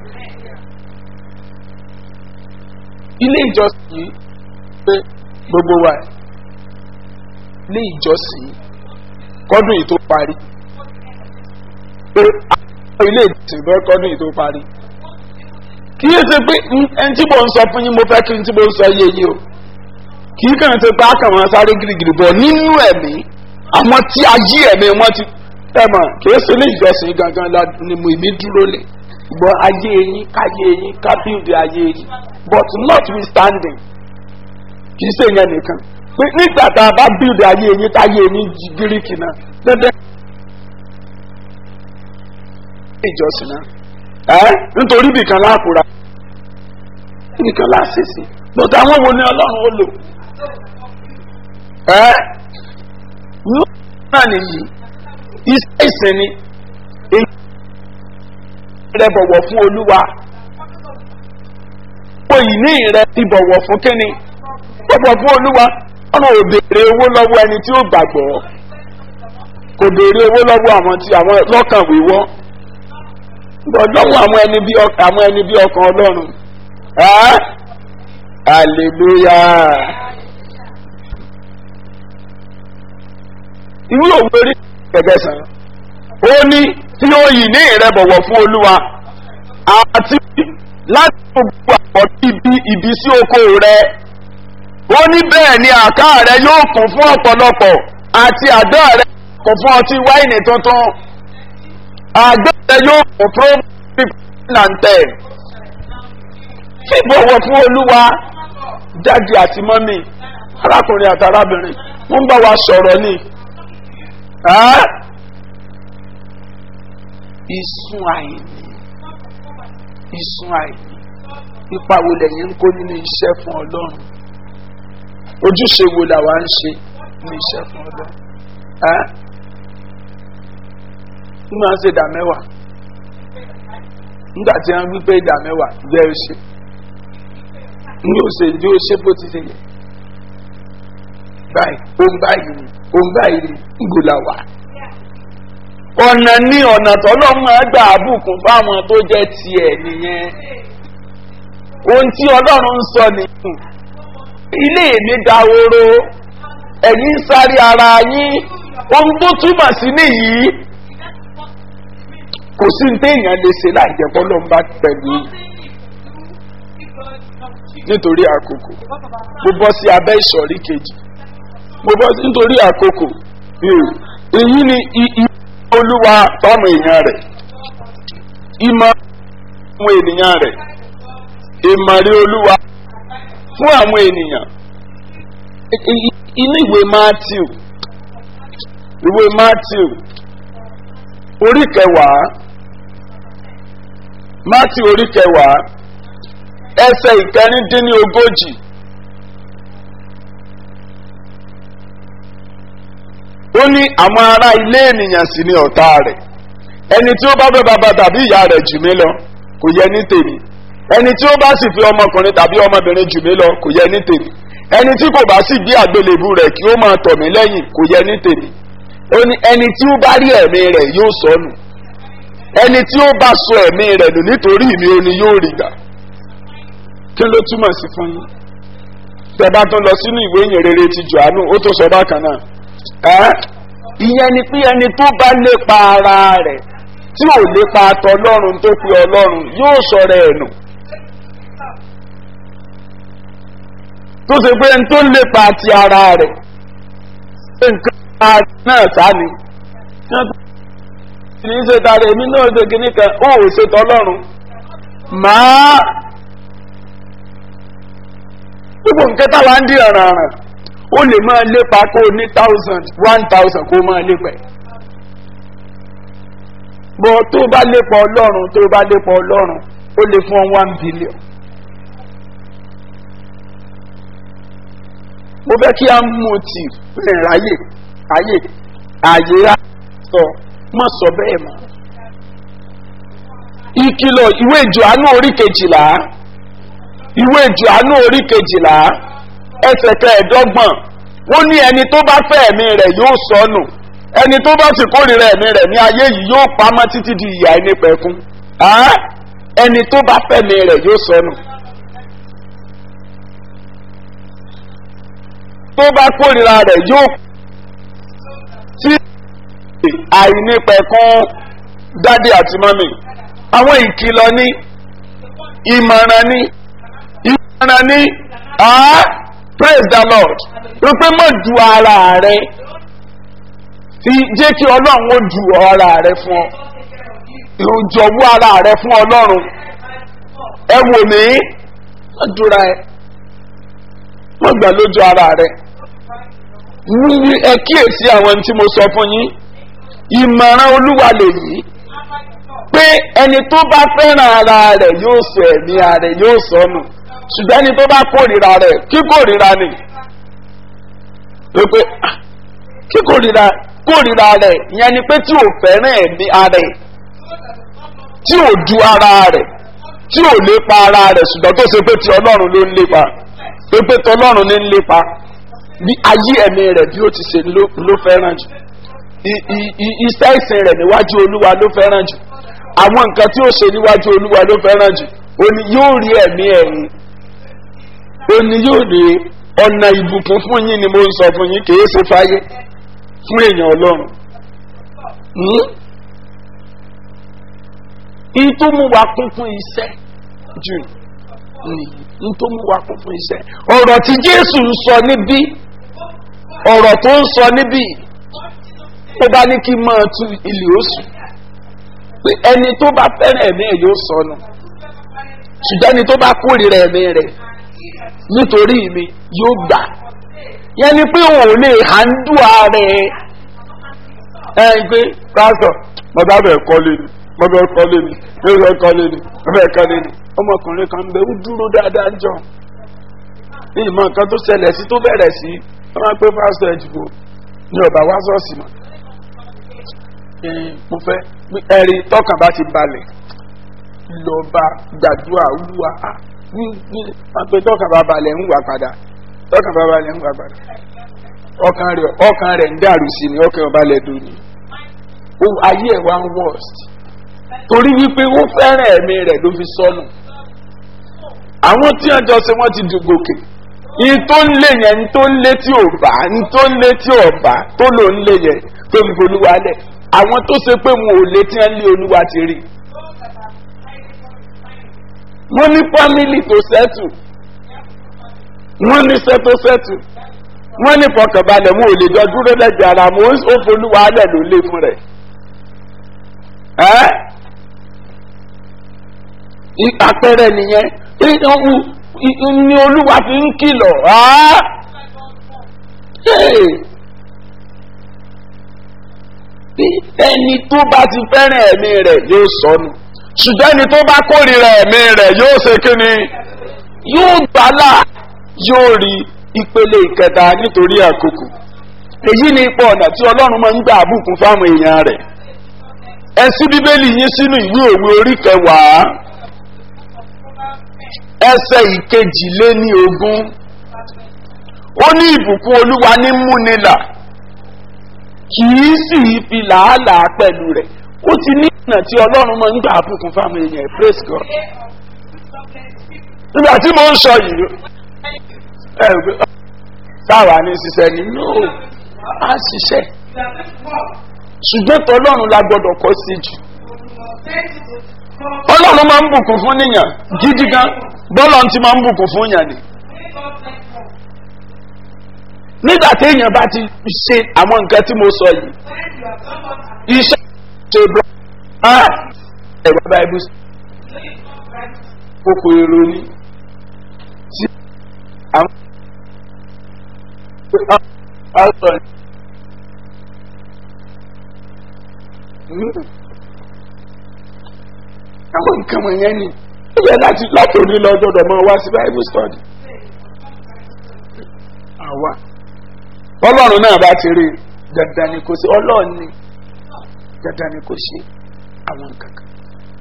ilé ìjọsìn yìí pé gbogbo wa ilé ìjọsìn yìí kọ́dún yìí tó parí pé àwọn ilé ìjọsìn bẹ́ẹ̀ kọ́dún yìí tó parí kì í ṣe pé n- ẹni tí mo ń sọ fún yín mo fẹ́ kí n tí mo ń sọ yé yín o kì í kàn ṣe pé àkàwọn sáré girigiri bọ̀ nínú ẹ̀mí àwọn tí ayé ẹ̀mí wọn ti ẹ̀ mọ̀ kì í ṣe ilé ìjọsìn gangan la ni mo ìmí dúró lé gbọ́ ayé yín káyé yín kábíyèdè ayé yín but notwithstanding kì í ṣe yẹn nìkan pé nígbà tá a bá bíldì ayé yín táyé yín jí gíríkì náà dandan ìjọsìn náà ẹ nítorí ibìkan láàkúra ibìkan láàṣìṣì but àwọn wo ni ọlọ́run ó lò ẹ ní náà nìyí iṣẹ́ ìsìn ni èyí rẹ bọ̀wọ̀ fún olúwa owó ìní rẹ ti bọ̀wọ̀ fún kíni bọ̀wọ̀ fún olúwa ọ̀nà ò béèrè owó lọ́wọ́ ẹni tí ó gbàgbọ́ kò béèrè owó lọ́wọ́ àwọn tí àwọn lọ́kàn wíwọ́ bọ̀ lọ́wọ́ àwọn ẹni bí ọkàn àwọn ẹni bí ọkàn ọlọ́run ẹ́ hallelujah irú òwe orí gẹ́gẹ́ sàn ó ní tí ó yìí ní ìrẹ́bọ̀wọ̀ fún olúwa àti láti gbogbo àpọ̀ ibi ibi sí oko rẹ ó ní bẹ́ẹ̀ ni àká rẹ yóò kún fún ọ̀pọ̀lọpọ̀ àti àdó rẹ kún fún ọtí wáìnì tuntun àdó rẹ yóò kún fún nàntẹ̀ fíbọ̀wọ̀ fún olúwa dájú àti mọ́mì arákùnrin àti arábìnrin wọ́n ń bá wa sọ̀rọ̀ ni ẹ́ ìsun àìní ìsun àìní ipa wo lẹ́yìn ń kó nínú iṣẹ́ fún ọlọ́run ojúṣe wo làwa ń ṣe ní iṣẹ́ fún ọlọ́run ẹ́ ń máa ń ṣe ìdá mẹ́wàá nígbà tí wọ́n wí pé ìdá mẹ́wàá jẹ́ ṣe ní òṣè ní ó ṣe bó ti ṣe yẹ báyìí òun báyìí ni òun báyìí ni ìgò là wà ọ̀nà ní ọ̀nà tọ́lọ́mọ gbà àbùkún fáwọn tó jẹ́ tiẹ̀ nìyẹn ohun tí ọlọ́run ń sọ nìyẹn ilé mi dahoro ẹ̀yin ń sáré ara yín ohun tó túmọ̀ sí nìyí kò sí ní téèyàn lè ṣe láì jẹ́ kọ́ ló ń bá pẹ̀lú nítorí àkókò mo bọ́ sí abẹ́ ìsọ̀rí kejì mo bọ́ sí nítorí àkókò Hmm. èyí ni i- i- olúwa fáwọn èèyàn rẹ̀ ìmọ̀ àwọn ènìyàn rẹ̀ ìmọ̀rí olúwa fún àwọn ènìyàn I- i- inú ìwé matthew ìwé matthew orí kẹwàá matthew orí kẹwàá ẹsẹ̀ ìkẹrìndínlógójì ó ní àwọn ará ilé ènìyàn sì ni ọ̀tá rẹ̀ ẹni tí ó bá fẹ́ bàbá tàbí ìyá rẹ̀ jù mí lọ kò yẹ ní tèmi ẹni tí ó bá sì fi ọmọkùnrin tàbí ọmọbìnrin jù mí lọ kò yẹ ní tèmi ẹni tí kò bá sì gbé àgbélébù rẹ̀ kí ó máa tọ̀ mí lẹ́yìn kò yẹ ní tèmi ó ní ẹni tí ó bá rí ẹ̀mí rẹ̀ yóò sọnù ẹni tí ó bá sọ ẹ̀mí rẹ̀ nù nítorí mi ò ní yóò rí gbà kí ló túmọ̀ sí fún yín tẹ̀bá tó lọ sínú ìwé ìyìn rere ti johannu ó tó sọ bákan náà ẹ́ ìyẹn ni pé ẹni tó bá lépa ara rẹ̀ tí ò lépa tọlọ́run tó pe ọlọ́run yóò sọ̀rọ̀ ẹ̀ nù tó ṣe pé ẹni tó lépa ti ara rẹ̀ nǹkan ara náà sáni kì í ṣe tààrà èmi náà ṣe kíní kan ó ò ṣe tọlọ́run màá gbogbo nǹkan táwa ń di ọ̀ràn ọ̀ràn ó lè máa lépa kó o ní thousand one thousand kó o máa lépa ẹ̀. bọ́ tó bá lépa ọlọ́run tó bá lépa ọlọ́run ó lè fún ọ one billion. mo fẹ́ kí á mú ti rìn ráyè ráyè àyè rà sọ má sọ bẹ́ẹ̀ mọ́. ìkìlọ̀ ìwé ìjọ̀ánú orí kejìlá ìwé ìjọ̀ánú orí kejìlá ẹsẹ̀ kẹẹ̀ẹ́dọ́gbọ̀n ó ní ẹni tó bá fẹ́ ẹ̀mí rẹ̀ yóò sọnù ẹni tó bá sì kórìíra ẹ̀mí rẹ̀ ní ayé yìí yóò pamọ́ títí di ìyá ẹni pẹ̀kún Á, ẹni tó bá fẹ́ ẹ̀mí rẹ̀ yóò sọnù. tó bá kórìíra rẹ̀ yóò tí àìnípẹ̀kún dádì àti mọ́mì àwọn ìkìlọ̀ ní ìmọ̀ràn ní ìmọ̀ràn ní ah praise the lord wípé mọ̀ ju ara rẹ fi jẹ́ kí ọlọ́run ó ju ara rẹ fún ọ ìjọ̀wọ́ ara rẹ fún ọlọ́run ẹ wò mí wọ́n dúra ẹ wọ́n gbà lójú ara rẹ ní ẹ kíyèsí àwọn tí mo sọ fún yín ìmọ̀ràn olúwa lèyí pé ẹni tó bá fẹ́ràn ara rẹ̀ yóò sọ ẹ̀mí ara rẹ̀ yóò sọnù ṣùgbọ́n ẹni tó bá kórìíra rẹ̀ kí kórìíra ni pé ah, kí kórìíra kórìíra rẹ̀ ìyẹn ni pé tí ò fẹ́ràn ẹ̀mí ara rẹ̀ tí ò ju ara rẹ̀ tí ò lépa ara rẹ̀ ṣùgbọ́n tó ṣe pé ti ọlọ́run ló ń lépa pé pé tọlọ́run ní ń lépa bí ayé ẹ̀mí rẹ̀ bí ó ti ṣe ló ló fẹ́ràn jù I- i- i- iṣẹ́ ìsìn rẹ̀ níwájú olúwa ló fẹ́ràn jù àwọn nǹkan tí ó ṣe níwájú olúwa ló fẹ́ràn jù òní yóò rí ẹ̀mí ẹ̀yìn òní yóò rí ọ̀nà ìbùkún fún yín ni mo ń sọ fún yín kì í ṣe fáyé fún èèyàn ọlọ́run. Hmm? in tó mú wa kún fún iṣẹ́ jù nìyí in tó mú wa kún fún iṣẹ́ ọ̀rọ̀ tí jésù ń sọ níbí ọ̀rọ̀ tó ń sọ níbí ó bá ní kí n máa tu ilé oṣù pé ẹni tó bá fẹ́ràn ẹ̀mí ẹ̀ yóò sọnù ṣùgbọ́n ẹni tó bá kórìíra ẹ̀mí rẹ̀ nítorí mi yóò gbà yẹn ni pé òun ò lè hàndú ààrẹ ẹ ẹ pé pásítọ̀ mo bá bẹ̀ kọ́lé ni mo bẹ̀ kọ́lé ni mo bẹ̀ kọ́lé ni mo bẹ̀ kọ́lé ni ọmọkùnrin kan bẹ ó dúró dáadáa jọ ní ìmọ̀ nǹkan tó ṣẹlẹ̀ sí tó bẹ̀rẹ̀ sí wọ́n máa ń pé pásítọ̀ ẹ̀jùbọ̀ ní ọ̀bà wá sọ́ọ̀sì mọ́ mo fẹ́ ẹ̀rí tọkàn bá ti balẹ̀ lọ́ba gbàdúrà olúwa wọ́n pe tọkàn bá balẹ̀ ń wà padà tọkàn bá balẹ̀ ń wà padà ọkàn rẹ̀ ọkàn rẹ̀ ń dàrú sí ni ọkàn ọba lẹ̀ dùn ní ayé ẹ̀ wá ń worst torí wípé ó fẹ́ràn ẹ̀mí rẹ̀ ló fi sọnù àwọn tí wọ́n jọ ṣe wọ́n ti dùn gòkè ní tó ń lé yẹn ní tó ń lé tí ò bá ní tó ń lé tí ò bá tó lò ń lé yẹn tó ń bolúwa lẹ̀ àwọn tó ṣe pé wọn ò lé tí wọ́n lé olúwa ti rí wọ́n ní fámìlì tó sẹ́tù wọ́n ní sẹ́tósẹ́tù wọ́n ní fọkànbalẹ̀ wọn ò lè jọ dúró lẹ́gbẹ̀ẹ́ ara wọn ó folúwa alẹ̀ ló lé fún rẹ̀ ẹ́ àpẹẹrẹ nìyẹn ní olúwa fi ń kìlọ̀ ẹni tó bá ti fẹ́ràn ẹ̀mí rẹ̀ yóò sọnù ṣùgbọ́n ẹni tó bá kórìíra ẹ̀mí rẹ̀ yóò ṣe kíni yóò gbálà yóò rí ìpele ìkẹta nítorí àkókò èyí ni ipò ọ̀nà tí ọlọ́run máa ń gbà àbùkún fáwọn èèyàn rẹ̀ ẹ sí bíbélì yín sínú ìwé òwe orí kẹwàá ẹsẹ̀ ìkejìléní ogún ó ní ìbùkún olúwa ní múnilà kì í sì fi làálàá pẹ̀lú rẹ̀ ó ti ní ìnà tí ọlọ́run máa ń gbà àbùkún fáwọn èèyàn praise God nígbà tí mo ń sọ yìí ẹ gbé táwa ní ṣiṣẹ́ ni no á ṣiṣẹ́ ṣùgbọ́n tọ́lọ́run la gbọ́dọ̀ kọ́ sí jù ọlọ́run máa ń bùkún fún níyàn gidi gan bọ́lọ̀ ti máa ń bùkún fún yàn ni nígbà tí èèyàn bá ti ṣe àwọn nǹkan tí mo sọ yìí iṣẹ́ ṣe bọ́ ẹ̀rọ báyìí kókó èrò ni tí àwọn ọ̀sán àwọn nǹkan wọ̀nyẹn ni ó yẹ láti láti òní lọ gbọdọ̀ máa wá sí bible study. àwa ọlọ́run náà bá ti rí dandan ni kò sí ọlọ́run ni dandan ni kò ṣe àwọn nǹkan kan.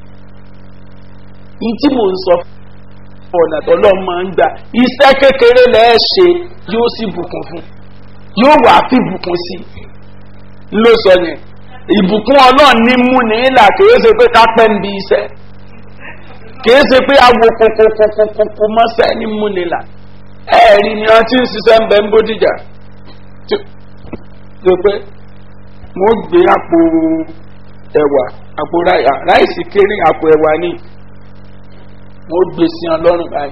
ní tí mò ń sọ fún ọ̀nà tó lọ́ọ́ máa ń gbà iṣẹ́ kékeré lẹ́ẹ̀ ṣe yóò sì bùkún fún yóò wà á fi bùkún sí ló sọ yẹn ìbùkún ọlọ́run ní mú ní ìlà kìí ṣe pé ká pẹ́ ń bi iṣẹ́ kìí ṣe pé awo kokokokokoko mọ́sẹ́ ní mú ní ìlà ẹ̀ẹ́rì ni wọ́n ti ń ṣiṣẹ́ ń bẹ ń bódìjà tó pé wọ́n gbé àpò ẹ̀wà àpò ráìsì kéré àpò ẹ̀wà ní wọ́n gbé sí ọlọ́run báyìí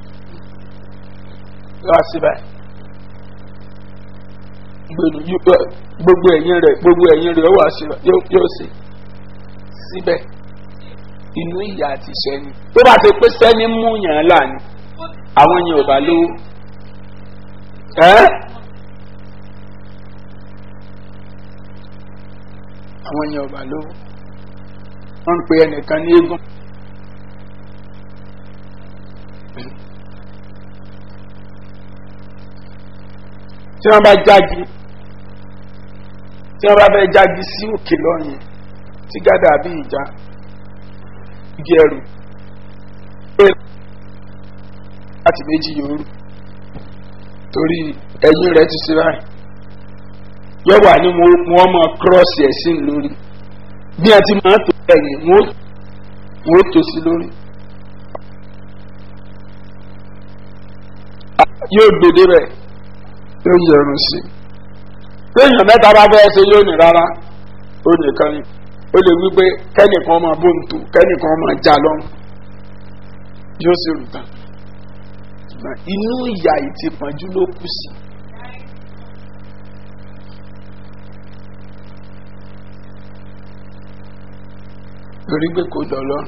lọ́wọ́ sí báyìí gbogbo ẹ̀yìn rẹ̀ gbogbo ẹ̀yìn rẹ̀ wà sí yóò sí síbẹ̀ inú ìyá àti sẹ́ni tó bá ti pé sẹ́ni mú yàn án láàánú àwọn yẹn ò bá lówó ẹ́ àwọn yẹn ò bá lówó wọ́n ń pe ẹnìkan ní eégún. tí wọ́n bá jáde tí wọ́n bá fẹ́ jáde sí òkè lọ́yìn tí gádà bí ìjà igi ẹrù pé láti méjì yòórù torí ẹ̀yìn rẹ̀ ti ṣe báyìí yọ wà ní wọ́n mọ kírọ́ọ̀sì ẹ̀sìn lórí bí a ti máa tó ẹ̀yìn wọ́n tó sí lórí. yóò gbèdé rẹ̀ yóò yẹrun sí i téèyàn mẹ́ta bá fẹ́ ṣe yóò ní rárá ó nìkan ni ó lè wí pé kẹ́nìkan máa bó ń tò kẹ́nìkan máa já lọ́rùn yóò sì rù tán inú ìyá ìtìpọ́njú ló kù sí. torí pé kò dọ̀ lọ́rùn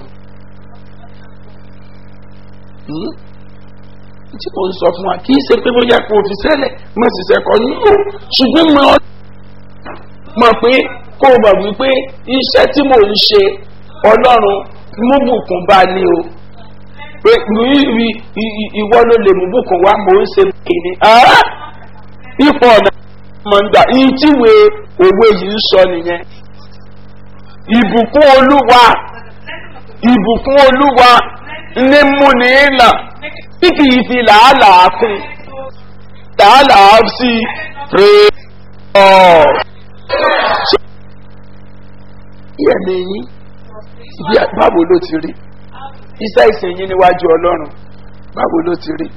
tí mo ń sọ fún wa kì í ṣe pé bóyá kò fi sẹ́lẹ̀ mo sì sẹ́kọ̀ nínú ṣùgbọ́n mo mọ̀ pé kó o mọ̀ wípé iṣẹ́ tí mò ń ṣe ọlọ́run mú bùkún bá ní o pé ìwọ ló lè mú bùkún wá mò ń ṣe kìíní ipò ọ̀nà mọ̀ ń gbà yín tíwe òwe yìí ń sọ nìyẹn ìbùkún olúwa ìbùkún olúwa ní múni ìlà tí kì í fi làálàá kún làálàá sí rè ọ́. Ìyẹ̀mí yín ibi báwo ló ti rí iṣẹ́ ìsìn yín níwájú ọlọ́run báwo ló ti rí.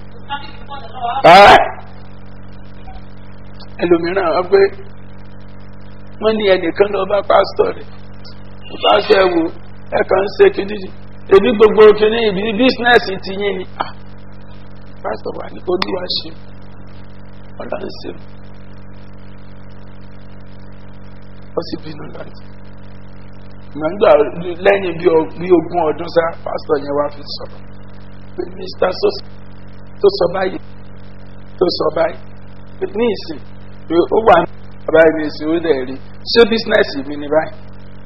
ẹlòmíràn wọ́n pé wọ́n ní ẹnìkan lọ bá pásítọ̀ rẹ̀ pásítọ̀ ẹ̀ wò ẹ̀ kàn ń ṣe kìíní èmi gbogbo kìíní ibi bísínẹ́sì ti yín ni pásítọ̀ wà ní olúwa ṣe ọlọ́run ṣe ó sì bínú láti gbàgbà lẹ́yìn bí ogún ọdún sá pásítọ̀ yẹn wá fi sọ̀rọ̀ pé mr tó sọ báyìí tó sọ báyìí ní ìsìn pé ó wà ní báyìí ní ìsìn ó dẹ̀ rí ṣé bísínẹ́sì mi ni báyìí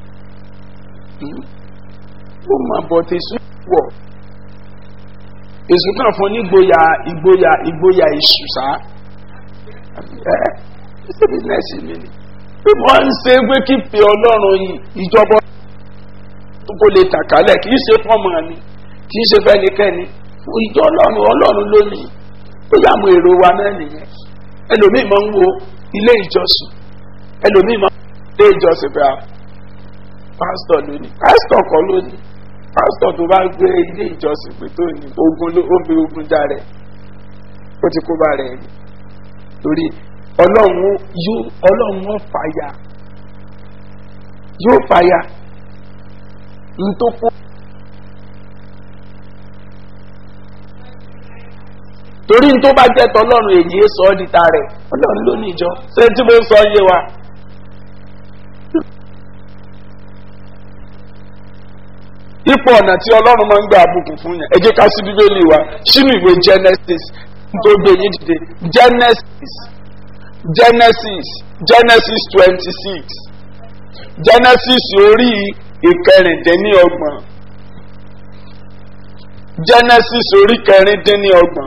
ó mà bọ̀ tẹ̀sùn wọ̀ èsù kan fún nígboyà ìgboyà ìgboyà ìṣù sá ẹ ṣé bísínẹ́sì mi ni bí wọ́n ń ṣe pé kí pe ọlọ́run ìjọba kó lè tàkálẹ̀ kì í ṣe fọ́ọ̀mù ni kì í ṣe fẹ́nikẹ́ni ìjọ ọlọ́run ọlọ́run lónìí ó yà mú èrò wa náà nìyẹn ẹlòmíì máa ń wo ilé ìjọsìn ẹlòmíì máa ń wo ilé ìjọsìn pé a pásítọ̀ lónìí pásítọ̀ kọ́ lónìí pásítọ̀ tó bá gbé ilé ìjọsìn pé tó ní ogun ló ó fi ogun já rẹ̀ ó ti kó bá rẹ̀ rí torí ọlọ́run yóò ọlọ́run wọn fàyà yóò fàyà ntòkó. torí n tó bá jẹ́ tọ́lọ́run èyí sọ ọ́ di ta rẹ̀ ọlọ́run ló ní ìjọ ṣé tí mo ń sọ yé wa. ipò ọ̀nà tí ọlọ́run máa ń gbé àbùkù fún yẹn ẹ jẹ́ ká sí bíbélì wa sínú ìwé genesis tó gbé yín dìde genesis genesis genesis twenty six genesis orí ìkẹrìndínlọ́gbọ̀n genesis orí kẹrìndínlọ́gbọ̀n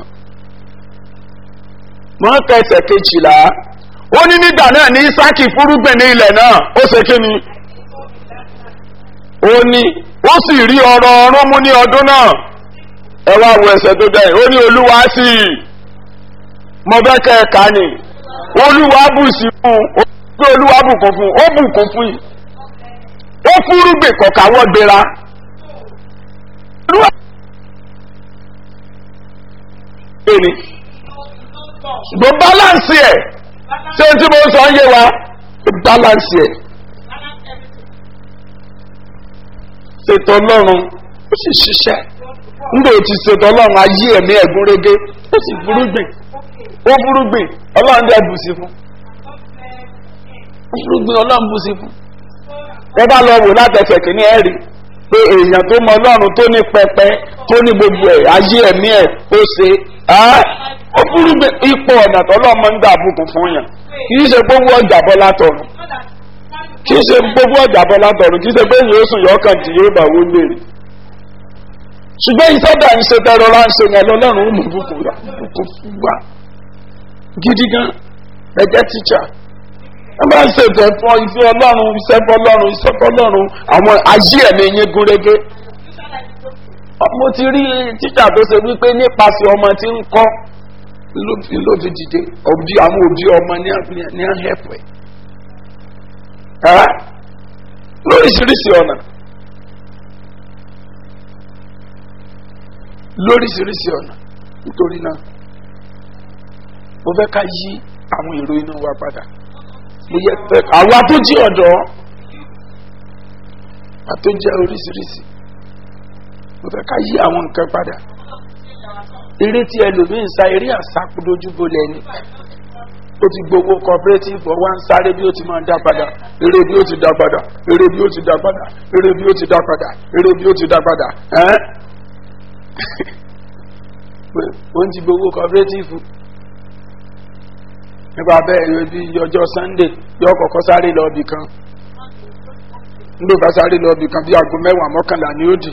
wọ́n kẹsẹ̀ kejìlá ó ní nígbà náà ní isaki fúrúgbìn ní ilẹ̀ náà ó ṣe kí ni ó ní ó sì rí ọrọ̀ ọrún mú ní ọdún náà ẹ wá wo ẹsẹ̀ tó dẹ̀ ó ní olúwa sí i mo fẹ́ kẹ́ ẹ kà ní olúwa bù sí fún un pé olúwa bùkún fún un ó bùkún fún yìí ó fúrúgbìn kọ̀ọ̀káwọ́ gbéra olúwa. ṣùgbọ́n balance ẹ̀ ṣé tí mo sọ ń yé wa balance ẹ̀ ṣètò ọlọ́run ó sì ṣiṣẹ́ nígbà tí ṣètò ọlọ́run ayé ẹ̀mí ẹ̀gún régé ó sì burúgbìn ó burúgbìn ọlọ́run dẹ̀ bù sí fún ó burúgbìn ọlọ́run bù sí fún ẹ bá lọ wò látẹsẹ̀ kìíní ẹ̀ rí pé èèyàn tó mọ ọlọ́run tó ní pẹpẹ tó ní gbogbo ẹ̀ ayé ẹ̀mí ẹ̀ ó ṣe ó burú ipò ọ̀nà tọ́lọ́mọ ń dàbùkù fún yàn kì í ṣe gbogbo ọjà bọ́ látọ̀run kì í ṣe gbogbo ọjà bọ́ látọ̀run kì í ṣe pé yóò sùn yọkàn tí yóò bá wó léèrè ṣùgbọ́n iṣẹ́ dà ń ṣe tẹ́rọ lá ń ṣe yẹn lọ́lọ́run ó mú bùkún rà bùkún fún wa gidi gan ẹ̀jẹ̀ tíṣà ẹ máa ń ṣètò ẹ̀fọ́ ìfẹ́ ọlọ́run iṣẹ́ fọlọ́run iṣẹ́ fọlọ́run àwọn ayé ẹ̀mí yín gúnrégé mo ti rí tíṣà tó ṣe wípé nípasẹ̀ ọmọ tí ń kọ́ ló fi dìde òbí àwọn òbí ọmọ ní àhẹ́pẹ́ lóríṣiríṣi ọ̀nà lóríṣiríṣi ọ̀nà nítorí náà mo fẹ́ ká yí àwọn èrò inú wa padà mo yẹ fẹ́ àwa tó jí ọ̀dọ́ àtó jẹ́ oríṣiríṣi mo fẹ́ ká yí àwọn nǹkan padà eré tí ẹlòmíín sa eré àsákúdójúbo lẹ́ni ó ti gbowó cooperative ọwọ́ ń sáré bí ó ti máa dá padà eré bí ó ti dá padà eré bí ó ti dá padà eré bí ó ti dá padà eré bí ó ti dá padà ẹ́n ó ń ti gbowó cooperative nípa bẹ́ẹ̀ bí ọjọ́ sunday yọ kọ̀kọ́ sáré lọ ibì kan nígbà bá sáré lọ ibì kan bí aago mẹ́wàá mọ́kànlá ni ó dì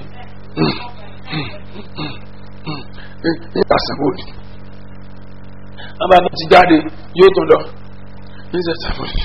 nípa sàmóòdì wọ́n bá ti jáde yóò tún lọ níṣẹ́ sàmóòdì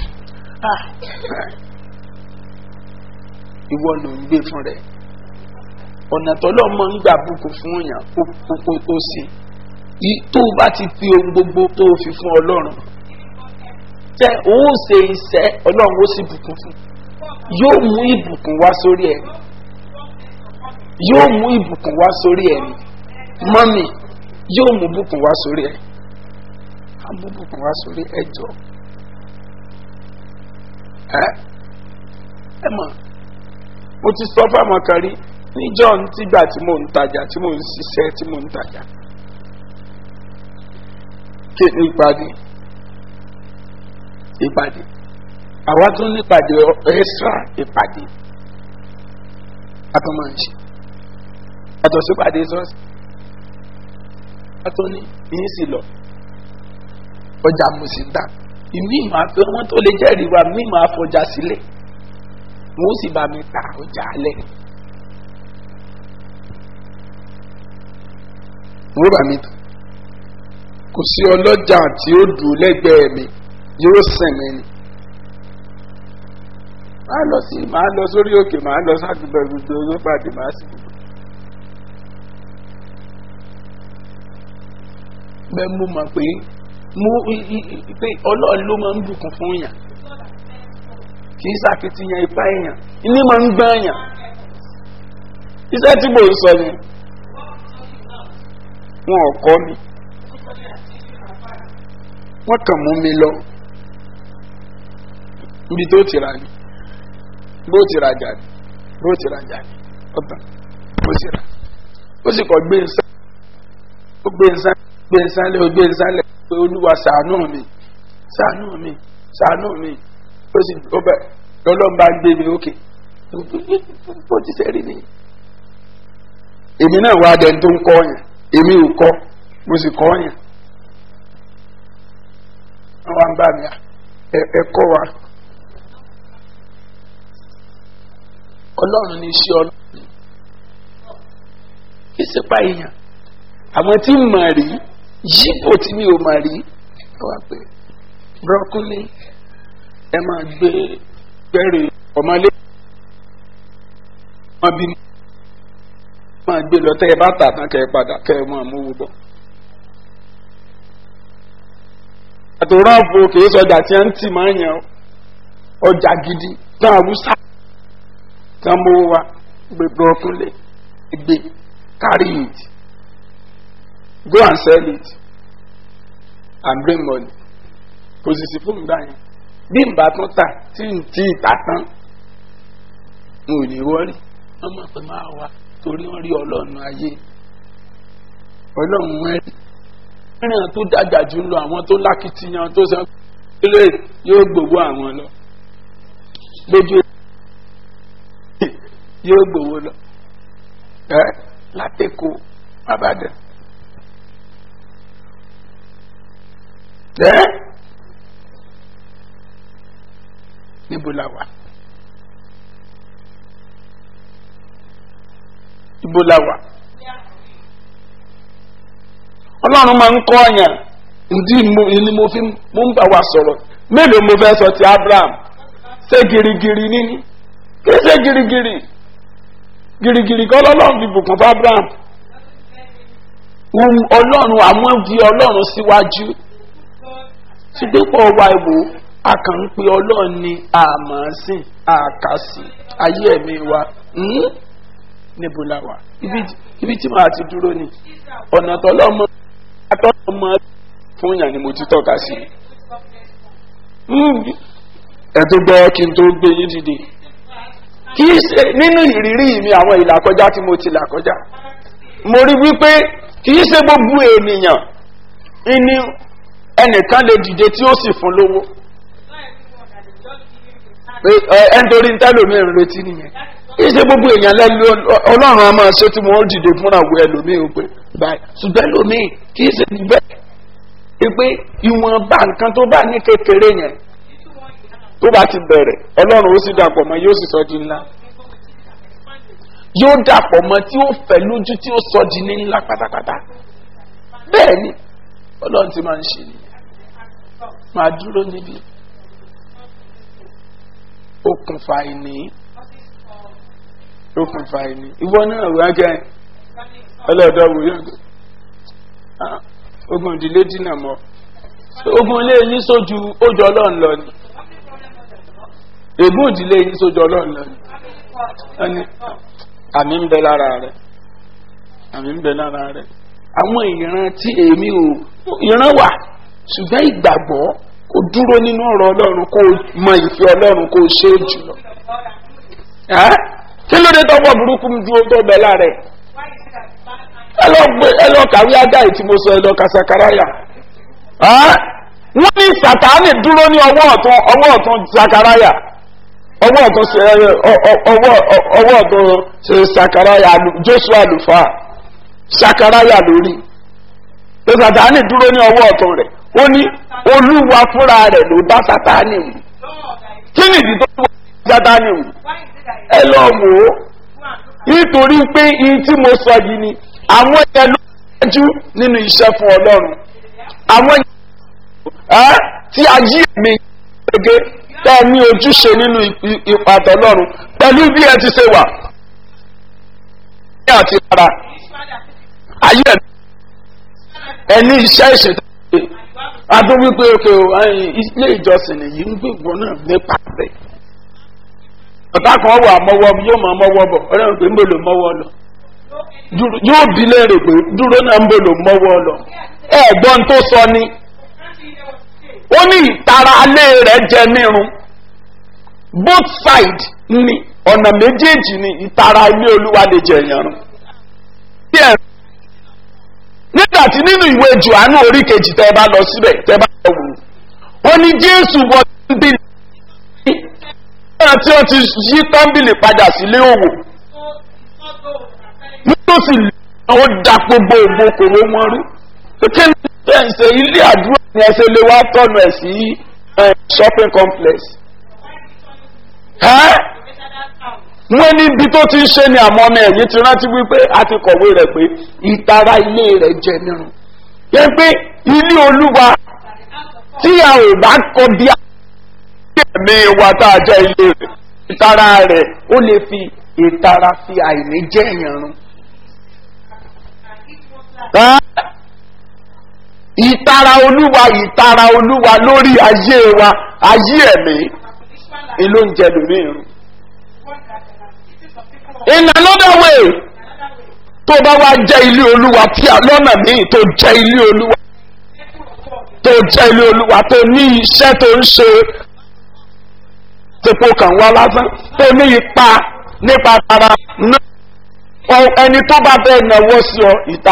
ìwọ ló ń gbé fún rẹ̀ ọ̀nà tọ́lọ́ mọ́ ń gbà bùkún fún yàn ó sì tó o bá ti fi ohun gbogbo tó o fi fún ọlọ́run tẹ òun ṣe iṣẹ́ ọlọ́run ó sì bùkún fún yóò mú ìbùkún wá sórí ẹ̀ yóò mú ìbùkún wá sórí ẹ̀ mọ́mì yóò mú bùkún wá sórí ẹ̀ á mú bùkún wá sórí ẹ̀ jọ ẹ ẹ mọ̀ mo ti sọ fáwọn kan rí níjọ́ tígbà tí mò ń tajà tí mò ń ṣiṣẹ́ tí mò ń tajà ké ìpàdé ìpàdé àwa tún nípàdé extra ìpàdé a tún máa ń ṣe yàtọ̀ sí ìpàdé sọ́ọ̀sì a tún ní yín sì lọ ọjà mo sì ń tà ìmí ìmọ̀ àfẹ́ wọn tó lè jẹ́rìí wa mí ìmọ̀ àfọjà sílẹ̀ wọn ó sì bá mi ta ọjà alẹ́ wọn ó bá mi tà kò sí ọlọ́jà tí ó dùn lẹ́gbẹ̀ẹ́ mi yóò sìn mí ni máa lọ sí máa lọ sórí òkè máa lọ sáàdùbọ̀ gbogbo owó pàdé máa sì gbogbo. bẹ́ẹ̀ mo mọ̀ pé mo pé ọlọ́run ló máa ń bùkún fún yàn kì í ṣàkitiyan ipá èèyàn ní máa ń gbọ́n yàn iṣẹ́ tí mò ń sọ ni wọn ò kọ́ mi wọ́n kàn mú mi lọ níbi tó ti ra ni bó ti rajà ni bó ti rajà ni ọ̀tàn bó ti ra ó sì kọ́ gbé nsá ó gbé nsá gbé nsá lé ó gbé nsá lé pé olúwa sàánú mi sàánú mi sàánú mi ó sì ó bẹ lọ́lọ́mba gbé mi ókè bó ti sẹ́rí ni èmi náà wá dẹni tó ń kọ́ yẹn èmi ò kọ́ mo sì kọ́ yẹn wọ́n wá ń bá mi ẹ kọ́ wa ọlọ́run ní iṣẹ́ ọlọ́run kí sì pa èèyàn àwọn tí mà rí yípo tí mi ò mà rí ẹ wá pé brọ́kúlì ẹ máa gbé bẹ́ẹ̀rẹ̀ ọmọlé wọn bí máa gbé lọ tẹ́ ẹ bá tà tán kẹ́ ẹ padà kẹ́ ẹ máa mú wò bọ̀. àtòrọ́ọ̀bù kìí sọjà tí a ń tì máa ń yàn ọjà gidi tán àwùsá tán mú wa gbé brọ́kúlẹ̀ gbé carry it go and sell it and bring money kò sì sí fún ìgbà yẹn bí n bá tún tà tí n tí ì tà tán n ò ní wọ́rí wọ́n mọ̀ pé máa wá torí wọ́n rí ọlọ́run ayé ọlọ́run wọn rí mìíràn tó dàgbà jù lọ àwọn tó lákìtìyàn tó sọ pé yóò gbowó àwọn lọ lójú yóò gbowó lọ ẹ látẹkọ abàdàn ẹ níbo la wà níbo la wà ọlọ́run máa ń kọ́ ọ̀yàn ǹdí ni mo fi mo ń bá wa sọ̀rọ̀ mélòó mo fẹ́ sọ ti abraham ṣé girigiri níní kí ṣe girigiri girigiri kọ́ lọ́lọ́run fi bùkún fún abraham ọlọ́run àwọn fi ọlọ́run síwájú ṣùgbọ́n wa ìwò a kàn ń pe ọlọ́run ní àmọ́sìn àkàsì ayé ẹ̀mí wa níbo la wà ibi tí màá ti dúró ni ọ̀nà tọ́lọ́mọ atọ́lọ́mọ fún yàn ni mo ti tọ́ka sí ẹ tó gbọ́ kí n tó gbé yín dìde kì í ṣe nínú ìrírí mi àwọn ìlàkọjá tí mo ti là kọjá mo rí wípé kì í ṣe gbogbo ènìyàn ní ẹnìkan lè dìde tí ó sì fún lówó ẹ ń torí ń tẹ́lòmíì ń retí nìyẹn kìí ṣe gbogbo èèyàn lẹ́nu ọlọ́run a máa ṣe tí wọ́n dìde fúnra wo ẹlòmíì ó pé báyìí ṣùgbọ́n ẹlòmíì kìí ṣe níbẹ̀ ẹ pé ìwọ̀nba nǹkan tó bá ní kékeré yẹn tó bá ti bẹ̀rẹ̀ ọlọ́run ó sì dàpọ̀ mọ́ yóò sì sọ di ńlá yóò dàpọ̀ mọ́ tí ó fẹ̀ lójú tí ó sọ di ní ńlá pátápátá bẹ́ẹ̀ ni ọlọ́run ti máa ń ṣe nìyẹn máa dúró níbi okùnfà ìní okùnfà ìní ìwọ náà wá gẹ ọlọ́dọ̀ wò yóò gbé ogun ìdílé dínà mọ́ ogun ilé yín sójú ojú ọlọ́run lọ ni ègún ìdílé yín sójú ọlọ́run lọ ni ẹni àmì ń bẹ lára rẹ àmì ń bẹ lára rẹ àwọn ìran tí èmi ò ìran wà ṣùgbọ́n ìgbàgbọ́ kò dúró nínú ọ̀rọ̀ ọlọ́run kó mọ ìfẹ́ ọlọ́run kó ṣe é jùlọ kí ló dé tọ́pọ̀ burúkú dúró tó bẹ̀ láàrẹ̀ ẹ lọ kàwé ajá ìtí mo sọ ẹ lọ kàṣàkàráyà Ẹ́, wọ́n ní sàtáánì dúró ní ọwọ́ ọ̀tún ọwọ́ ọ̀tún sakaraya ọwọ́ ọ̀tún ṣe ẹ, ọ- ọ- ọwọ́ ọ- ọwọ́ ọ̀tún ṣe sakaraya alu- joshua àlùfáà sakaraya lórí pé sàtáánì dúró ní ọwọ́ ọ̀tún rẹ̀ ó ní olúwa fúnra rẹ̀ ló bá sàtáánì wù Lord, I kí nìdí tó wà sàtáánì wù why is it that ẹ lọ wò ó you go and look at nítorí pé ihun tí mo sọ yìí ni àwọn yẹn ló dájú nínú iṣẹ́ fún ọlọ́run àwọn yẹn ẹ́ tí ayé mi gẹ́gẹ́ tẹ́ ẹ ní ojúṣe nínú ì- ìpàdé ọlọ́run pẹ̀lú bí ẹ ti ṣe wà ní àti ara ayé ẹ̀ ẹ ní iṣẹ́ ìṣètò adún wípé òkè o ẹ̀yìn ilé ìjọsìn nìyí ń gbégbó náà nípa rẹ̀ ọ̀tá kan wà mọ́wọ́ yóò máa mọ́wọ́ bọ̀ ọ̀rẹ́ pé ń bò ló mọ́wọ́ lọ Dúró- yóò bí léèrè pé dúró náà ń bò ló mọ́wọ́ lọ ẹ̀gbọ́n tó sọ ni ó ní ìtara alẹ́ rẹ̀ jẹ nírun both side ni ọ̀nà méjèèjì ni ìtara ilé olúwa lè jẹ ìyàrún nígbà tí nínú ìwé johannu orí kejì tẹ́ ẹ bá lọ síbẹ̀ tẹ́ ẹ bá lọ wò ó ní jésù wọ bíbélì nígbà tí ó ti yí tọ́ḿbìlì padà sílé òwò nítòsí ó da gbogbo ògbókòwò wọn rú kékeré ní ẹ̀sẹ̀ ilé àdúrà ni ẹsẹ̀ lè wá tọ̀nù ẹ̀ sí eh, shopping complex. Ẹ́ wọ́n ní ibi tó ti ń ṣe ni àmọ́ ọmọ ẹ̀yìn ti rántí wípé a ti kọ̀wé rẹ̀ pé ìtara ilé rẹ̀ jẹ nírun. yẹ pé ilé olúwa tí a ò bá kọ bí a ẹ̀mí wa tá a jẹ́ ilé rẹ̀ ìtara rẹ̀ ó lè fi ìtara fi àìní jẹ́ èèyàn run. Ẹ́, ìtara olúwa ìtara olúwa lórí ayé wa ayé ẹ̀mí ni ló ń jẹ lórí irun. in another way tó bá wá jẹ́ ilé olúwa tí a lọ́nà míì tó jẹ́ ilé olúwa tó jẹ́ ilé olúwa tó ní iṣẹ́ tó ń ṣe tepo kan wá lásán tó ní ipa nípa tara náà ọ- ẹni tó bá bẹ́ẹ̀ náwó sí ọ ìta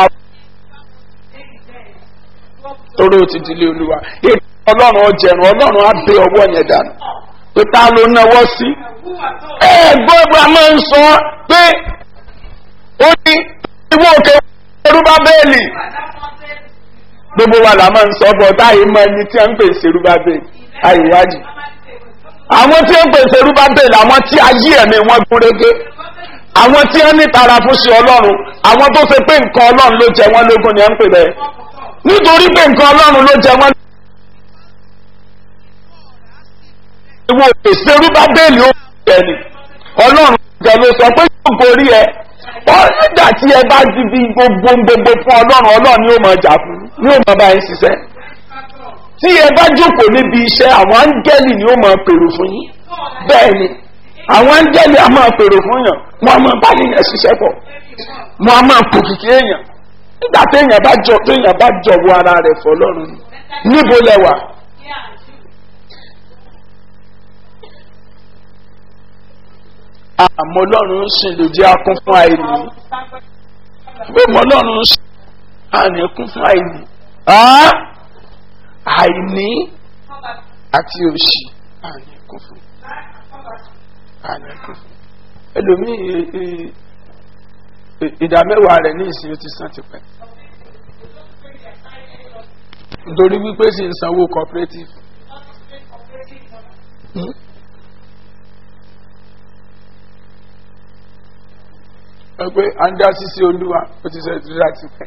torí ó ti di ilé olúwa èdè ọlọ́run ọjẹ̀rùn ọlọ́run á bẹ ọwọ́ yẹn dànù pé ta ló náwó sí ẹ gbọ́dọ̀ a máa ń sọ pé ó ní ìwọ òkè orúbá bẹ́ẹ̀lì gbogbo wa la máa ń sọ bọ́ táyé mọ ẹni tí a ń pè sí orúbá bẹ́ẹ̀lì àìwádìí àwọn tí ń pè sí orúbá bẹ́ẹ̀lì àwọn tí ayé ẹ̀mí wọn gúnrégé àwọn tí wọ́n ní tara fún sí ọlọ́run àwọn tó ṣe pé nǹkan ọlọ́run ló jẹ wọ́n lógún ni à ń pè bẹ́ẹ̀ nítorí pé nǹkan ọlọ́run ló jẹ wọ́n ìwọ òpèsè orúbá bẹ́ẹ̀lì ó jẹ ni ọlọ́run jẹ ló sọ pé yóò gorí ẹ ọ̀rẹ́dà tí ẹ bá ti fi gbogbo gbogbo fún ọlọ́run ọlọ́run ni ó mọ̀ jà fún ni ó mọ̀ bá yín ṣiṣẹ́ tí ẹ bá jókòó níbi iṣẹ́ àwọn áńgẹ́lì ni ó mọ̀ pèrò fún yín bẹ́ẹ̀ ni àwọn áńgẹ́lì a máa pèrò fún yàn wọn a máa bá yín yẹn ṣiṣẹ́ pọ̀ wọn a máa pò kìkì èèyàn nígbà téèyàn bá jọ téèyàn bá jọ̀wọ́ ara rẹ̀ fọ́ ọlọ́run níbo lẹwà àmọ́ ọlọ́run ń sìn lòdì akún fún àìní pé mọ́ ọlọ́run ń sìn àní kún fún àìní Ah! àìní àti òṣì àní kún fún àní kún fún ẹlòmíì ẹ- ẹ- ẹ- ìdá mẹ́wàá rẹ̀ ní ìsìn ó ti sàn tipẹ́ nítorí wípé sì ń sanwó cooperative. Hmm? ẹ pé à ń dá sí sí olúwa ó ti sọ ìtúsí láti pẹ́.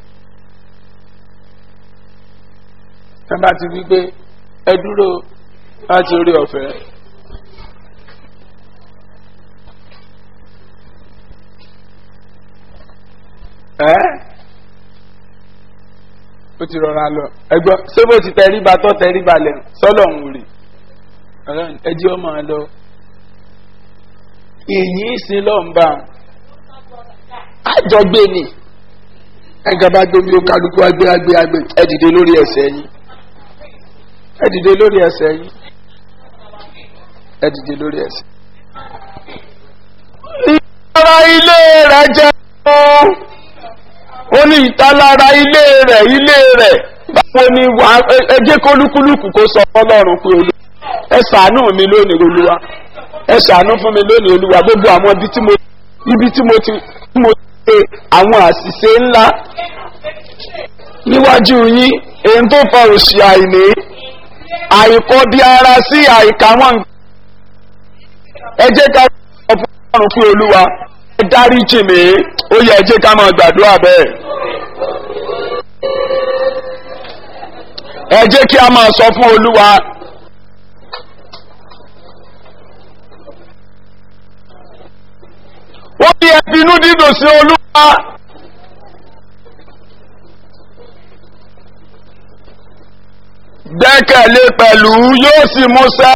ẹ bá ti wí pé ẹ dúró láti orí ọ̀fẹ́. ẹ́ ó ti rọra lọ ẹgbọ́n ṣé bó ti tẹríba tó tẹríba lẹ̀ sọ́lọ̀ ń wùrì ẹjẹ́ ọmọ lọ èyí ìsìn lọ́nba àjọgbé ni ẹgbẹ́ bá gbé mi ó kálukú agbé agbé agbé ẹ dìde lórí ẹsẹ̀ yín ẹ dìde lórí ẹsẹ̀ yín ẹ dìde lórí ẹsẹ̀. ìtara ilé rẹ̀ jẹ́ ó ní ìtalára ilé rẹ̀ ilé rẹ̀ báwo ni wà ẹ jẹ́ kó lúkúlùkù kó sọ fọlọ́run pé olú ẹ ṣàánú mi lónìí olúwa ẹ ṣàánú fún mi lónìí olúwa gbogbo àwọn ibi tí mo ibi tí mo ti tí mo ti ṣe àwọn àṣìṣe ńlá níwájú yín èyí tó fa òṣì àìní àìkọ́ bí ara sí àìkà wọn ẹ jẹ́ ká sọ fún ọlọ́run fún olúwa ẹ dárí jì mí ó yẹ ẹ jẹ́ ká máa gbàdúrà bẹ́ẹ̀. ẹ jẹ́ kí a máa sọ fún olúwa wọ́n ní ẹbínú dídùn sí olúwa gbẹ́kẹ̀lé pẹ̀lú yóò sì múṣẹ́.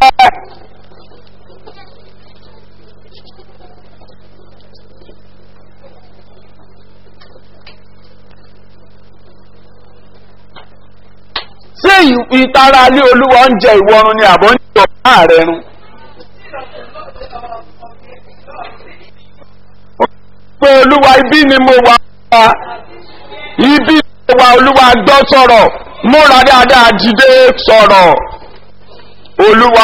ṣé ìtara ilé olúwa ń jẹ ìwọrun ni àbọ̀ ń jẹ ọ̀pá rẹ̀ run. pé olúwa ibi ni mo wà wá ibi ni mo wà olúwa gbọ́ sọ̀rọ̀ múra dáadáa dìde sọ̀rọ̀ olúwa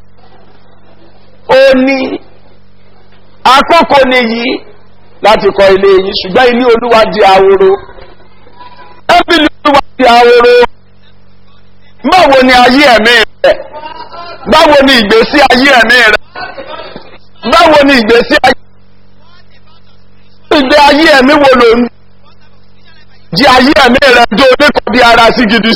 ó ní àkókò nìyí láti kọ́ ilé yìí ṣùgbọ́n ilé olúwa di ahoro ẹ́bílì olúwa di ahoro báwo ni ayé ẹ̀mí rẹ̀ báwo ni ìgbésí ayé ẹ̀mí rẹ̀ báwo ni ìgbésí ayé ìgbé ayé ẹ̀mí wo ló ń di ayé ẹ̀mí rẹ̀ jó oníkan bí ara sí gidi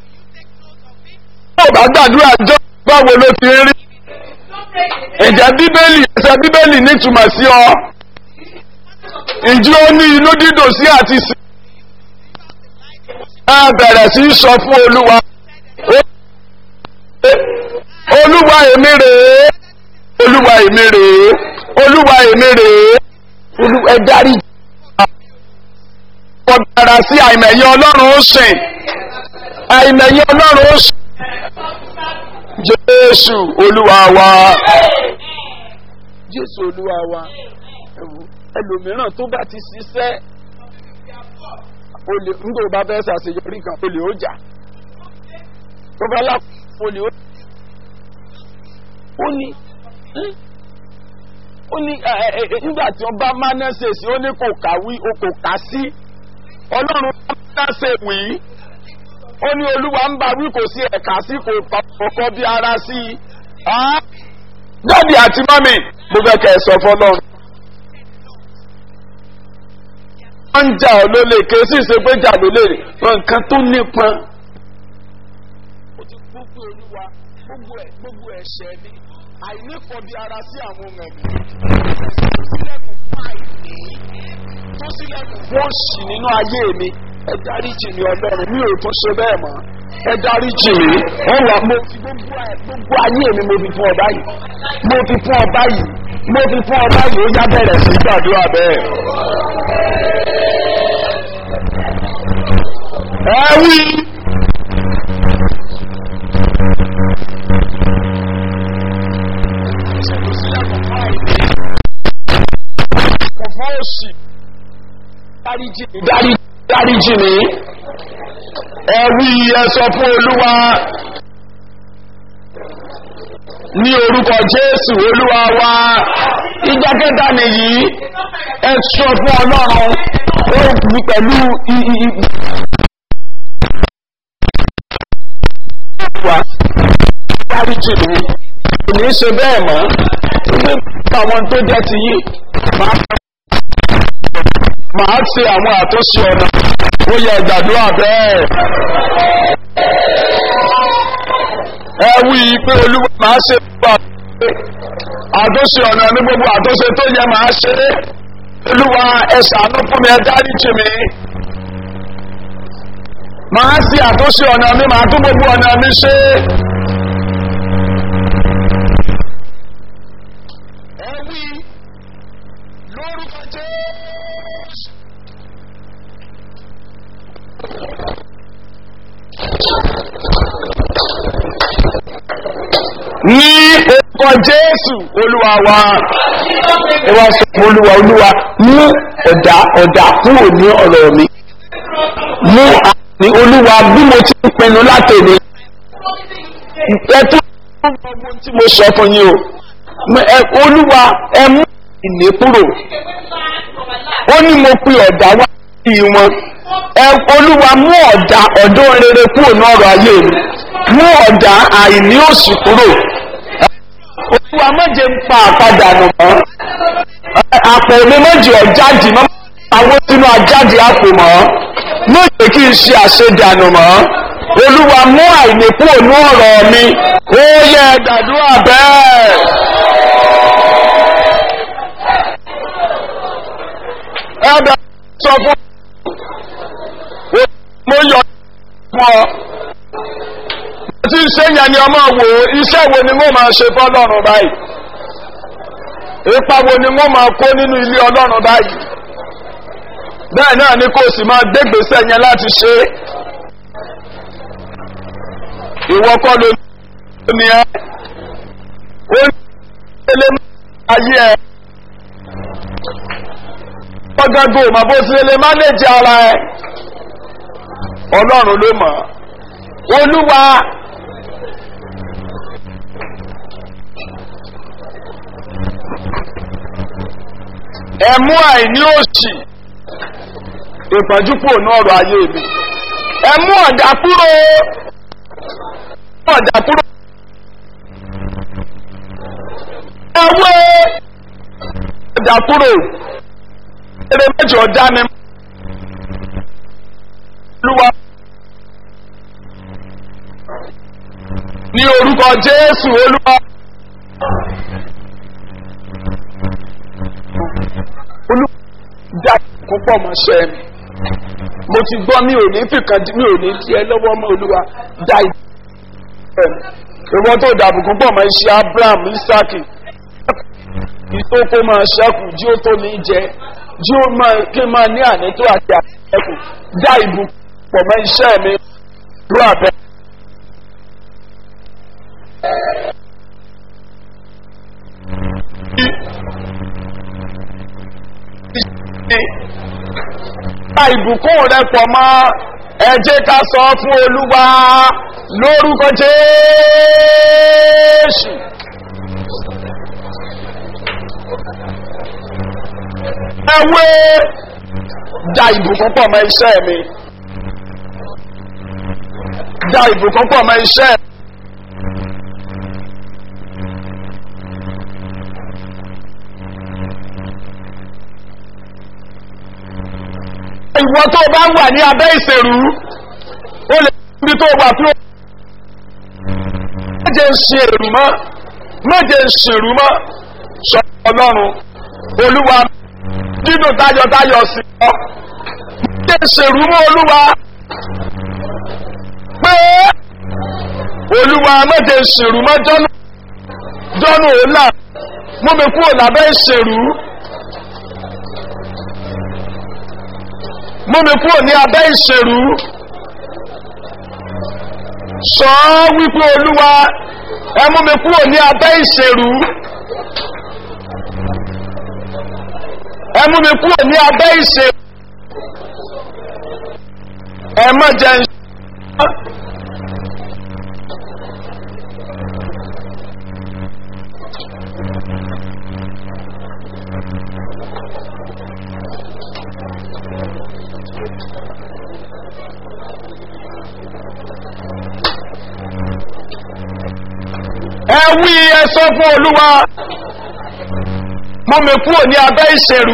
tó bá gbàdúrà jọ báwo ló ti rí ìjẹ́ bíbélì ẹsẹ̀ bíbélì nítumọ̀ sí ọ ìjí ó ní inú dídùn sí àti sí ẹ bẹ̀rẹ̀ sí í sọ fún olúwa olúwa èmi rèé olúwa èmi rèé olúwa èmi rèé olúwa ẹ dárí wọ́n dára sí àìmẹ̀yẹ ọlọ́run ó sìn àìmẹ̀yẹ ọlọ́run ó sìn jésù olúwa wa jésù olúwa wa ẹlòmíràn tó bá ti ṣiṣẹ́ olè ńgbò bá fẹ́ ṣàṣeyọrí kan olè ó jà tó bá lápò olè ó ó ní ó ní nígbà tí wọ́n bá mánẹ́sẹ̀sì ó ní kò kàwí o kò kà sí ọlọ́run bá mánẹ́sẹ̀ wí ó ní olúwa ń bá wí kò sí ẹ̀ka sí kò kọ́kọ́ bí ara sí i dáàdì àti mọ́mì mo fẹ́ kẹ́ ẹ sọ fọlọ́run. wọ́n ń jà ọ́ lólè ké sì ṣe pé jà lólè rẹ̀ nǹkan tó nípọn. ó ti gbogbo olúwa gbogbo ẹ̀ gbogbo ẹ̀ṣẹ̀ ni àìníkọ̀bí ara sí àwọn ohun ẹ̀mí. tó sílẹ̀kùn fún àìní tó sílẹ̀kùn fún òṣì nínú ayé mi ẹ dáríjì mi ọlọ́run mi ò tún ṣe bẹ́ẹ̀ mọ́ ẹ dáríjì mi wọ́n wà mo fi gbogbo ayé mi mo fi fún ọ báyìí mo fi fún ọ báyìí mo fi fún ọ báyìí ó yá bẹ̀rẹ̀ sí gbàdúrà bẹ́ẹ̀. ẹ wí. Kọ̀fọ́ òsì dáríjì mi dáríjì mi ẹ wí ẹ sọ fún olúwa ní orúkọ jésù olúwa wa ìjọ kẹta nìyí ẹ sọ fún ọlọ́run ó wí pẹ̀lú wa dáríjì mi kò ní í ṣe bẹ́ẹ̀ mọ́ gbé àwọn tó jẹ́ ti yí máa máa ṣe àwọn àtúnṣe ọ̀nà ó yẹ ìgbàdúrà bẹ́ẹ̀. ẹ wí pé olúwa máa ṣe gbà pé àtúnṣe ọ̀nà ní gbogbo àtúnṣe tó yẹ máa ṣe olúwa ẹ ṣàánú fún mi ẹ dáríjì mi. máa ṣe àtúnṣe ọ̀nà mi máa tún gbogbo ọ̀nà mi ṣe. ẹ wí lórúkọ jẹ́. ní orúkọ jésù olúwa wa ẹ wá sọ fún olúwa olúwa mú ọ̀dà ọ̀dà kúrò ní ọ̀rọ̀ mi mú ní olúwa bí mo ti ń pinnu látòní ẹtú tí mo sọ fún yín o ẹ olúwa ẹ mú ìní kúrò ó ní mo pe ọ̀dà wá sí wọn ẹ olúwa mú ọ̀dà ọ̀dọ́ rere kúrò ní ọ̀rọ̀ ayé mi mú ọ̀dà àìní òsì kúrò olúwa méje ń pa àpadà nù mọ́ àpò mi méje ọ̀jáde mọ́ àwọn sínú ajáde àpò mọ́ méje kí n ṣe àṣedànù mọ́ olúwa mú àìní kúrò ní ọ̀rọ̀ mi ó yẹ gbàdúrà bẹ́ẹ̀. ẹ̀dá sọ fún mo yọ fún ọ tí iṣẹ́ yẹn ni ọmọ wò ó iṣẹ́ wo ni wọ́n máa ṣe fọ́lọ́run báyìí ipa wo ni wọ́n máa kó nínú ilé ọlọ́run báyìí bẹ́ẹ̀ náà ni kò sì máa gbégbèsè yẹn láti ṣe é ìwọ kọ́ ló ní ẹ́ ó ní ilé ayé ẹ̀ ọgọ́gọ́ mà bó ti lè mánéjì ara ẹ̀ ọlọ́run ló mọ̀ olúwa ẹ̀mú àìní òsì ìpàjúpò náà ọ̀rọ̀ ayé mi ẹ̀mú ọ̀dà kúrò ọ̀dà kúrò ẹ̀wé ọ̀dà kúrò eré méjì ọ̀dá ni olúwa ní orúkọ jésù olúwa olúwa dá púpọ̀ mọ́ṣẹ́ mi mo ti gbọ́ mi ò ní fìkan mi ò ní tiẹ̀ lọ́wọ́ mọ́ olúwa dá ìwọ́n tó dàbùkún pọ̀ mọ́ iṣẹ́ abraham isaki ìtókò máa ṣẹ́kù jí ó tó ní jẹ jí ó máa kí máa ní ànító àti àṣẹ́kù dá ìbù pọ̀ mọ́ iṣẹ́ mi rú àbẹ́. dá ìbùkún rẹ pọ̀ mọ́ ẹ jẹ́ ká sọ fún olúwa lórúkọ jésù. ẹwé da ìbùkún pọ̀ mọ́ iṣẹ́ mi da ìbùkún pọ̀ mọ́ iṣẹ́ ìwọ tó bá wà ní abẹ́ ìṣèrú ó lè bí tó wà fún méje ń ṣe èrú mọ́ méje ń ṣèrú mọ́ sọ ọlọ́run olúwa dídùn tayọ̀tayọ̀ sí ọ méje ń ṣèrú mọ́ olúwa pé olúwa méje ń ṣèrú mọ́ jọ́nù jọ́nù òlà mú mi kúrò lábẹ́ ìṣèrú. mú mi kúrò ní abẹ́ ìṣèrú sọ ọ́ wípé olúwa ẹ mú mi kúrò ní abẹ́ ìṣèrú ẹ mú mi kúrò ní abẹ́ ìṣèrú ẹ má jẹ́ ń ṣe ẹ wí ẹ sọ fún olúwa mú mi kúrò ní abẹ́ ìṣèrú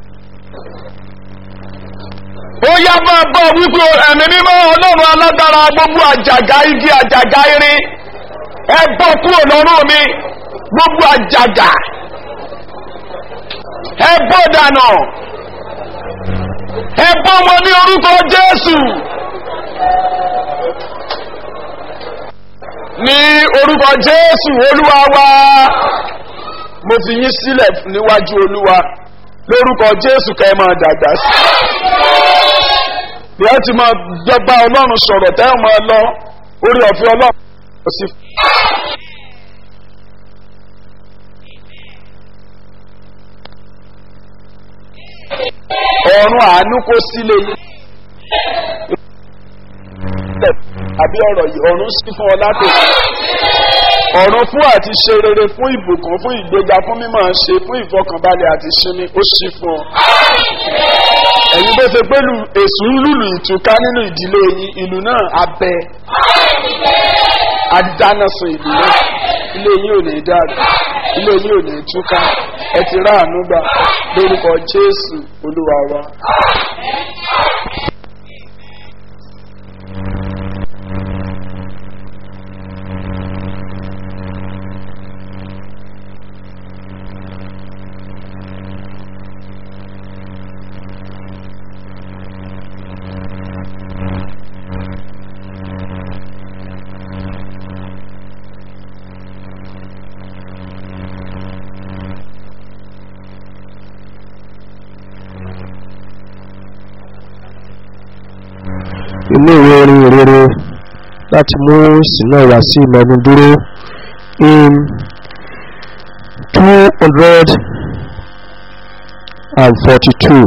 ó yá máa bọ̀ wípé ẹ̀mí mímọ́ ọlọ́run alágbára gbogbo àjàgà igi àjàgà irin ẹ bọ́ kúrò lọ́rùn mi gbogbo àjàgà ẹ bọ́ dànù ẹ bọ́ wọn ní orúkọ jésù. ní orúkọ jésù olúwa wa mo fi yín sílẹ̀ níwájú olúwa lórúkọ jésù kẹ́ ẹ máa dàgbà sí bí ẹ ti máa gbẹgbà ọlọ́run sọ̀rọ̀ tẹ́ ẹ máa lọ orí ọ̀fẹ́ ọlọ́run kò sí. ọ̀run àánú kó sílé yín tẹ̀ àbí ọ̀rọ̀ yìí ọ̀run sí fún ọ látò ọ̀run fún àti ṣe rere fún ìbùkún fún ìgbéga fún mímọ̀ ṣe fún ìfọkànbalẹ̀ àti sinmi ó sí fún ọ. ẹ̀yin bó ṣe pé èsù ń lùlù ìtúká nínú ìdílé yín ìlú náà abẹ adánasùn ìlú náà ilé yín ò ní dàrú ilé yín ò ní túká ẹ ti ráàánú gbà lórúkọ jésù olúwa wa. inú ìwé orin ìrere láti mú ìsìnà wá sí ìmọ̀ọ́nù dúró in two hundred and forty-two.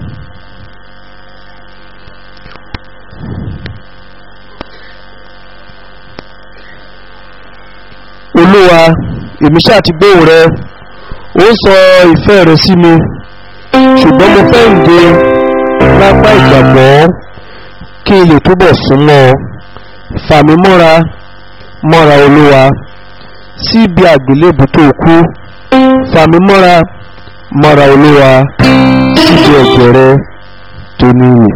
olúwa èmi ṣáà ti gbóhùn rẹ ó sọ ìfẹ́ rẹ sí mi ṣùgbọ́n mo fẹ́ ǹde lápá ìgbàgbọ́ kí n lè túbọ̀ súnmọ́ ọ fà mí mọ́ra mọ́ra olúwa síbi àgbélébù tó kú fà mí mọ́ra mọ́ra olúwa síbi ẹ̀jẹ̀ rẹ tó níyì.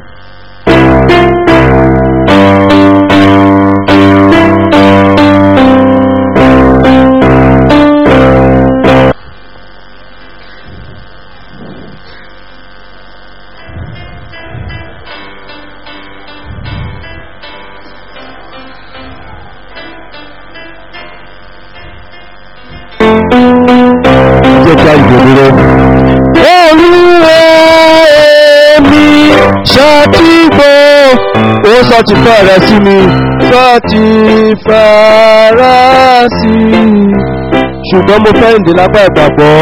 jẹ́ kí a yìí dúró. olúwa èmi ṣàtìgbò ó sọ ti fẹ́ rẹ sí mi sọ ti fara sí i ṣùgbọ́n mo fẹ́ ìdè lápá ìgbàgbọ́.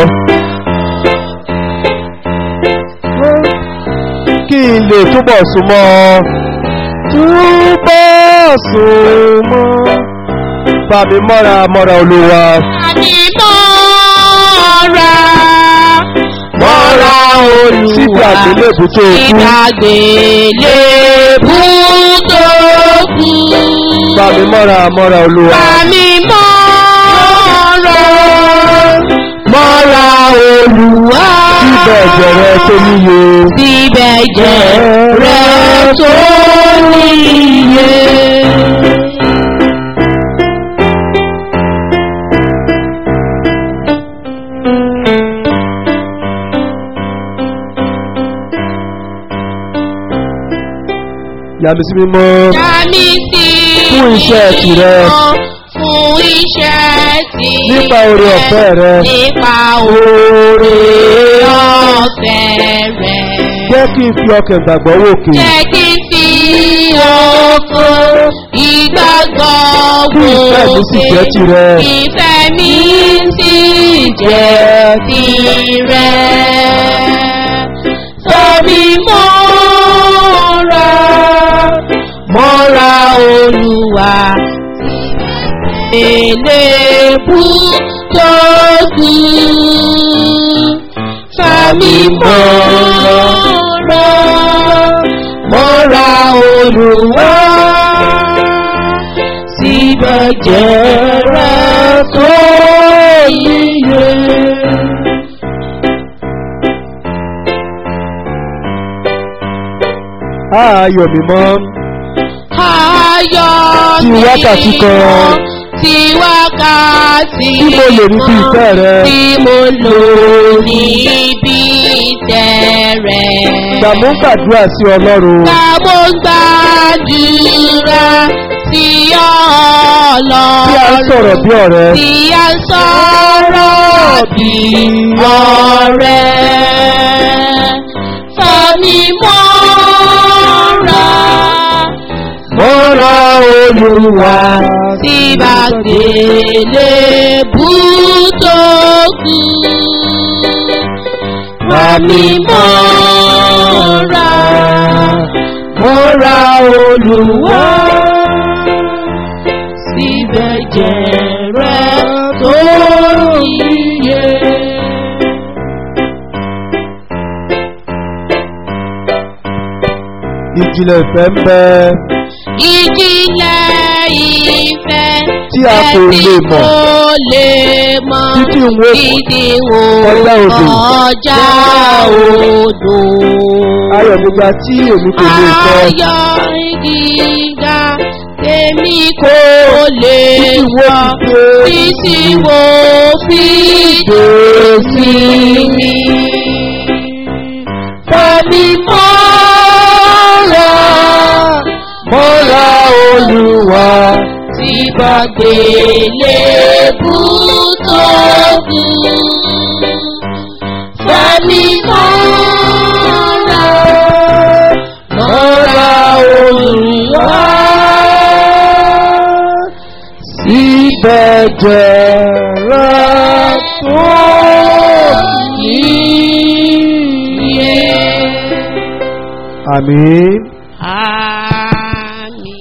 kí n lè túbọ̀ súnmọ́ ọ túbọ̀ súnmọ́ fàmí mọ́ra mọ́ra olúwa. Àmì mọ́ra. mọ́ra olúwa síbi àgbélébù tó kú Ìgbàgbélébù tó kú. fàmí mọ́ra mọ́ra olúwa. Àmì mọ́ra. mọ́ra olúwa síbẹ̀ jẹ̀rẹ̀ tó níye. Síbẹ̀ jẹ́ rẹ̀ tó níye. yàmi sí mímọ́ Yàmí sí Fún iṣẹ́ tìrẹ. Fún iṣẹ́ tìrẹ. Nípa oore ọ̀fẹ́ rẹ. Nípa oore ọ̀fẹ́ rẹ. jẹ́ kí n fi ọkàn ìgbàgbọ́ wòkè. Jẹ́ kí n fi oko ìgbàgbọ́ Kí ìfẹ́ mi sì jẹ́ tìrẹ. Ìfẹ́ mi sì jẹ́ tìrẹ. Tóbi mọ́ra, mọ́ra olúwa. Èlébù tó kú. Fàmí mọ́ra, mọ́ra olúwa. Síbẹ̀ jẹ́rẹ̀ tó yíyẹ. ayọ̀ mímọ́ Ayọ̀ Ti wákàtí kan. Ti wákàtí Tí mo lò níbi ìfẹ́ rẹ. Tí mo lò níbi ìfẹ́ rẹ. ìgbàmú gbàdúrà sí ọlọ́run. Ká mo gbàdúrà sí ọlọ́run. tí a ń sọ̀rọ̀ bí ọ̀rẹ́. Tí a ń sọ̀rọ̀ bí ọ̀rẹ́. Fàmí mọ́ra. mọ́ra olúwa. tí bá gbélé bú tó kú. Fàmí mọ́ra. mọ́ra olúwa. ìjìnlẹ̀ ìfẹ́ ń bẹ ìjìnlẹ̀ ìfẹ́ Tí a kò ẹni lè mọ̀. kò lè mọ̀ títí ń wo títí wo kọjá odò. kọjá odò. ayọ̀ gbígbà tí èmi kò lè sọ ayọ̀ gíga èmi kò lè títí wo sọ ti dé títí wo fi dé sí mi. Fẹ́mi mọ́ra mọ́ra olúwa tí bá gbélé kú tó kú. Fẹ́mi mọ́ra mọ́ra olúwa síbẹ̀ jẹ̀rẹ̀ tó yíyẹ. àmín. Àmín.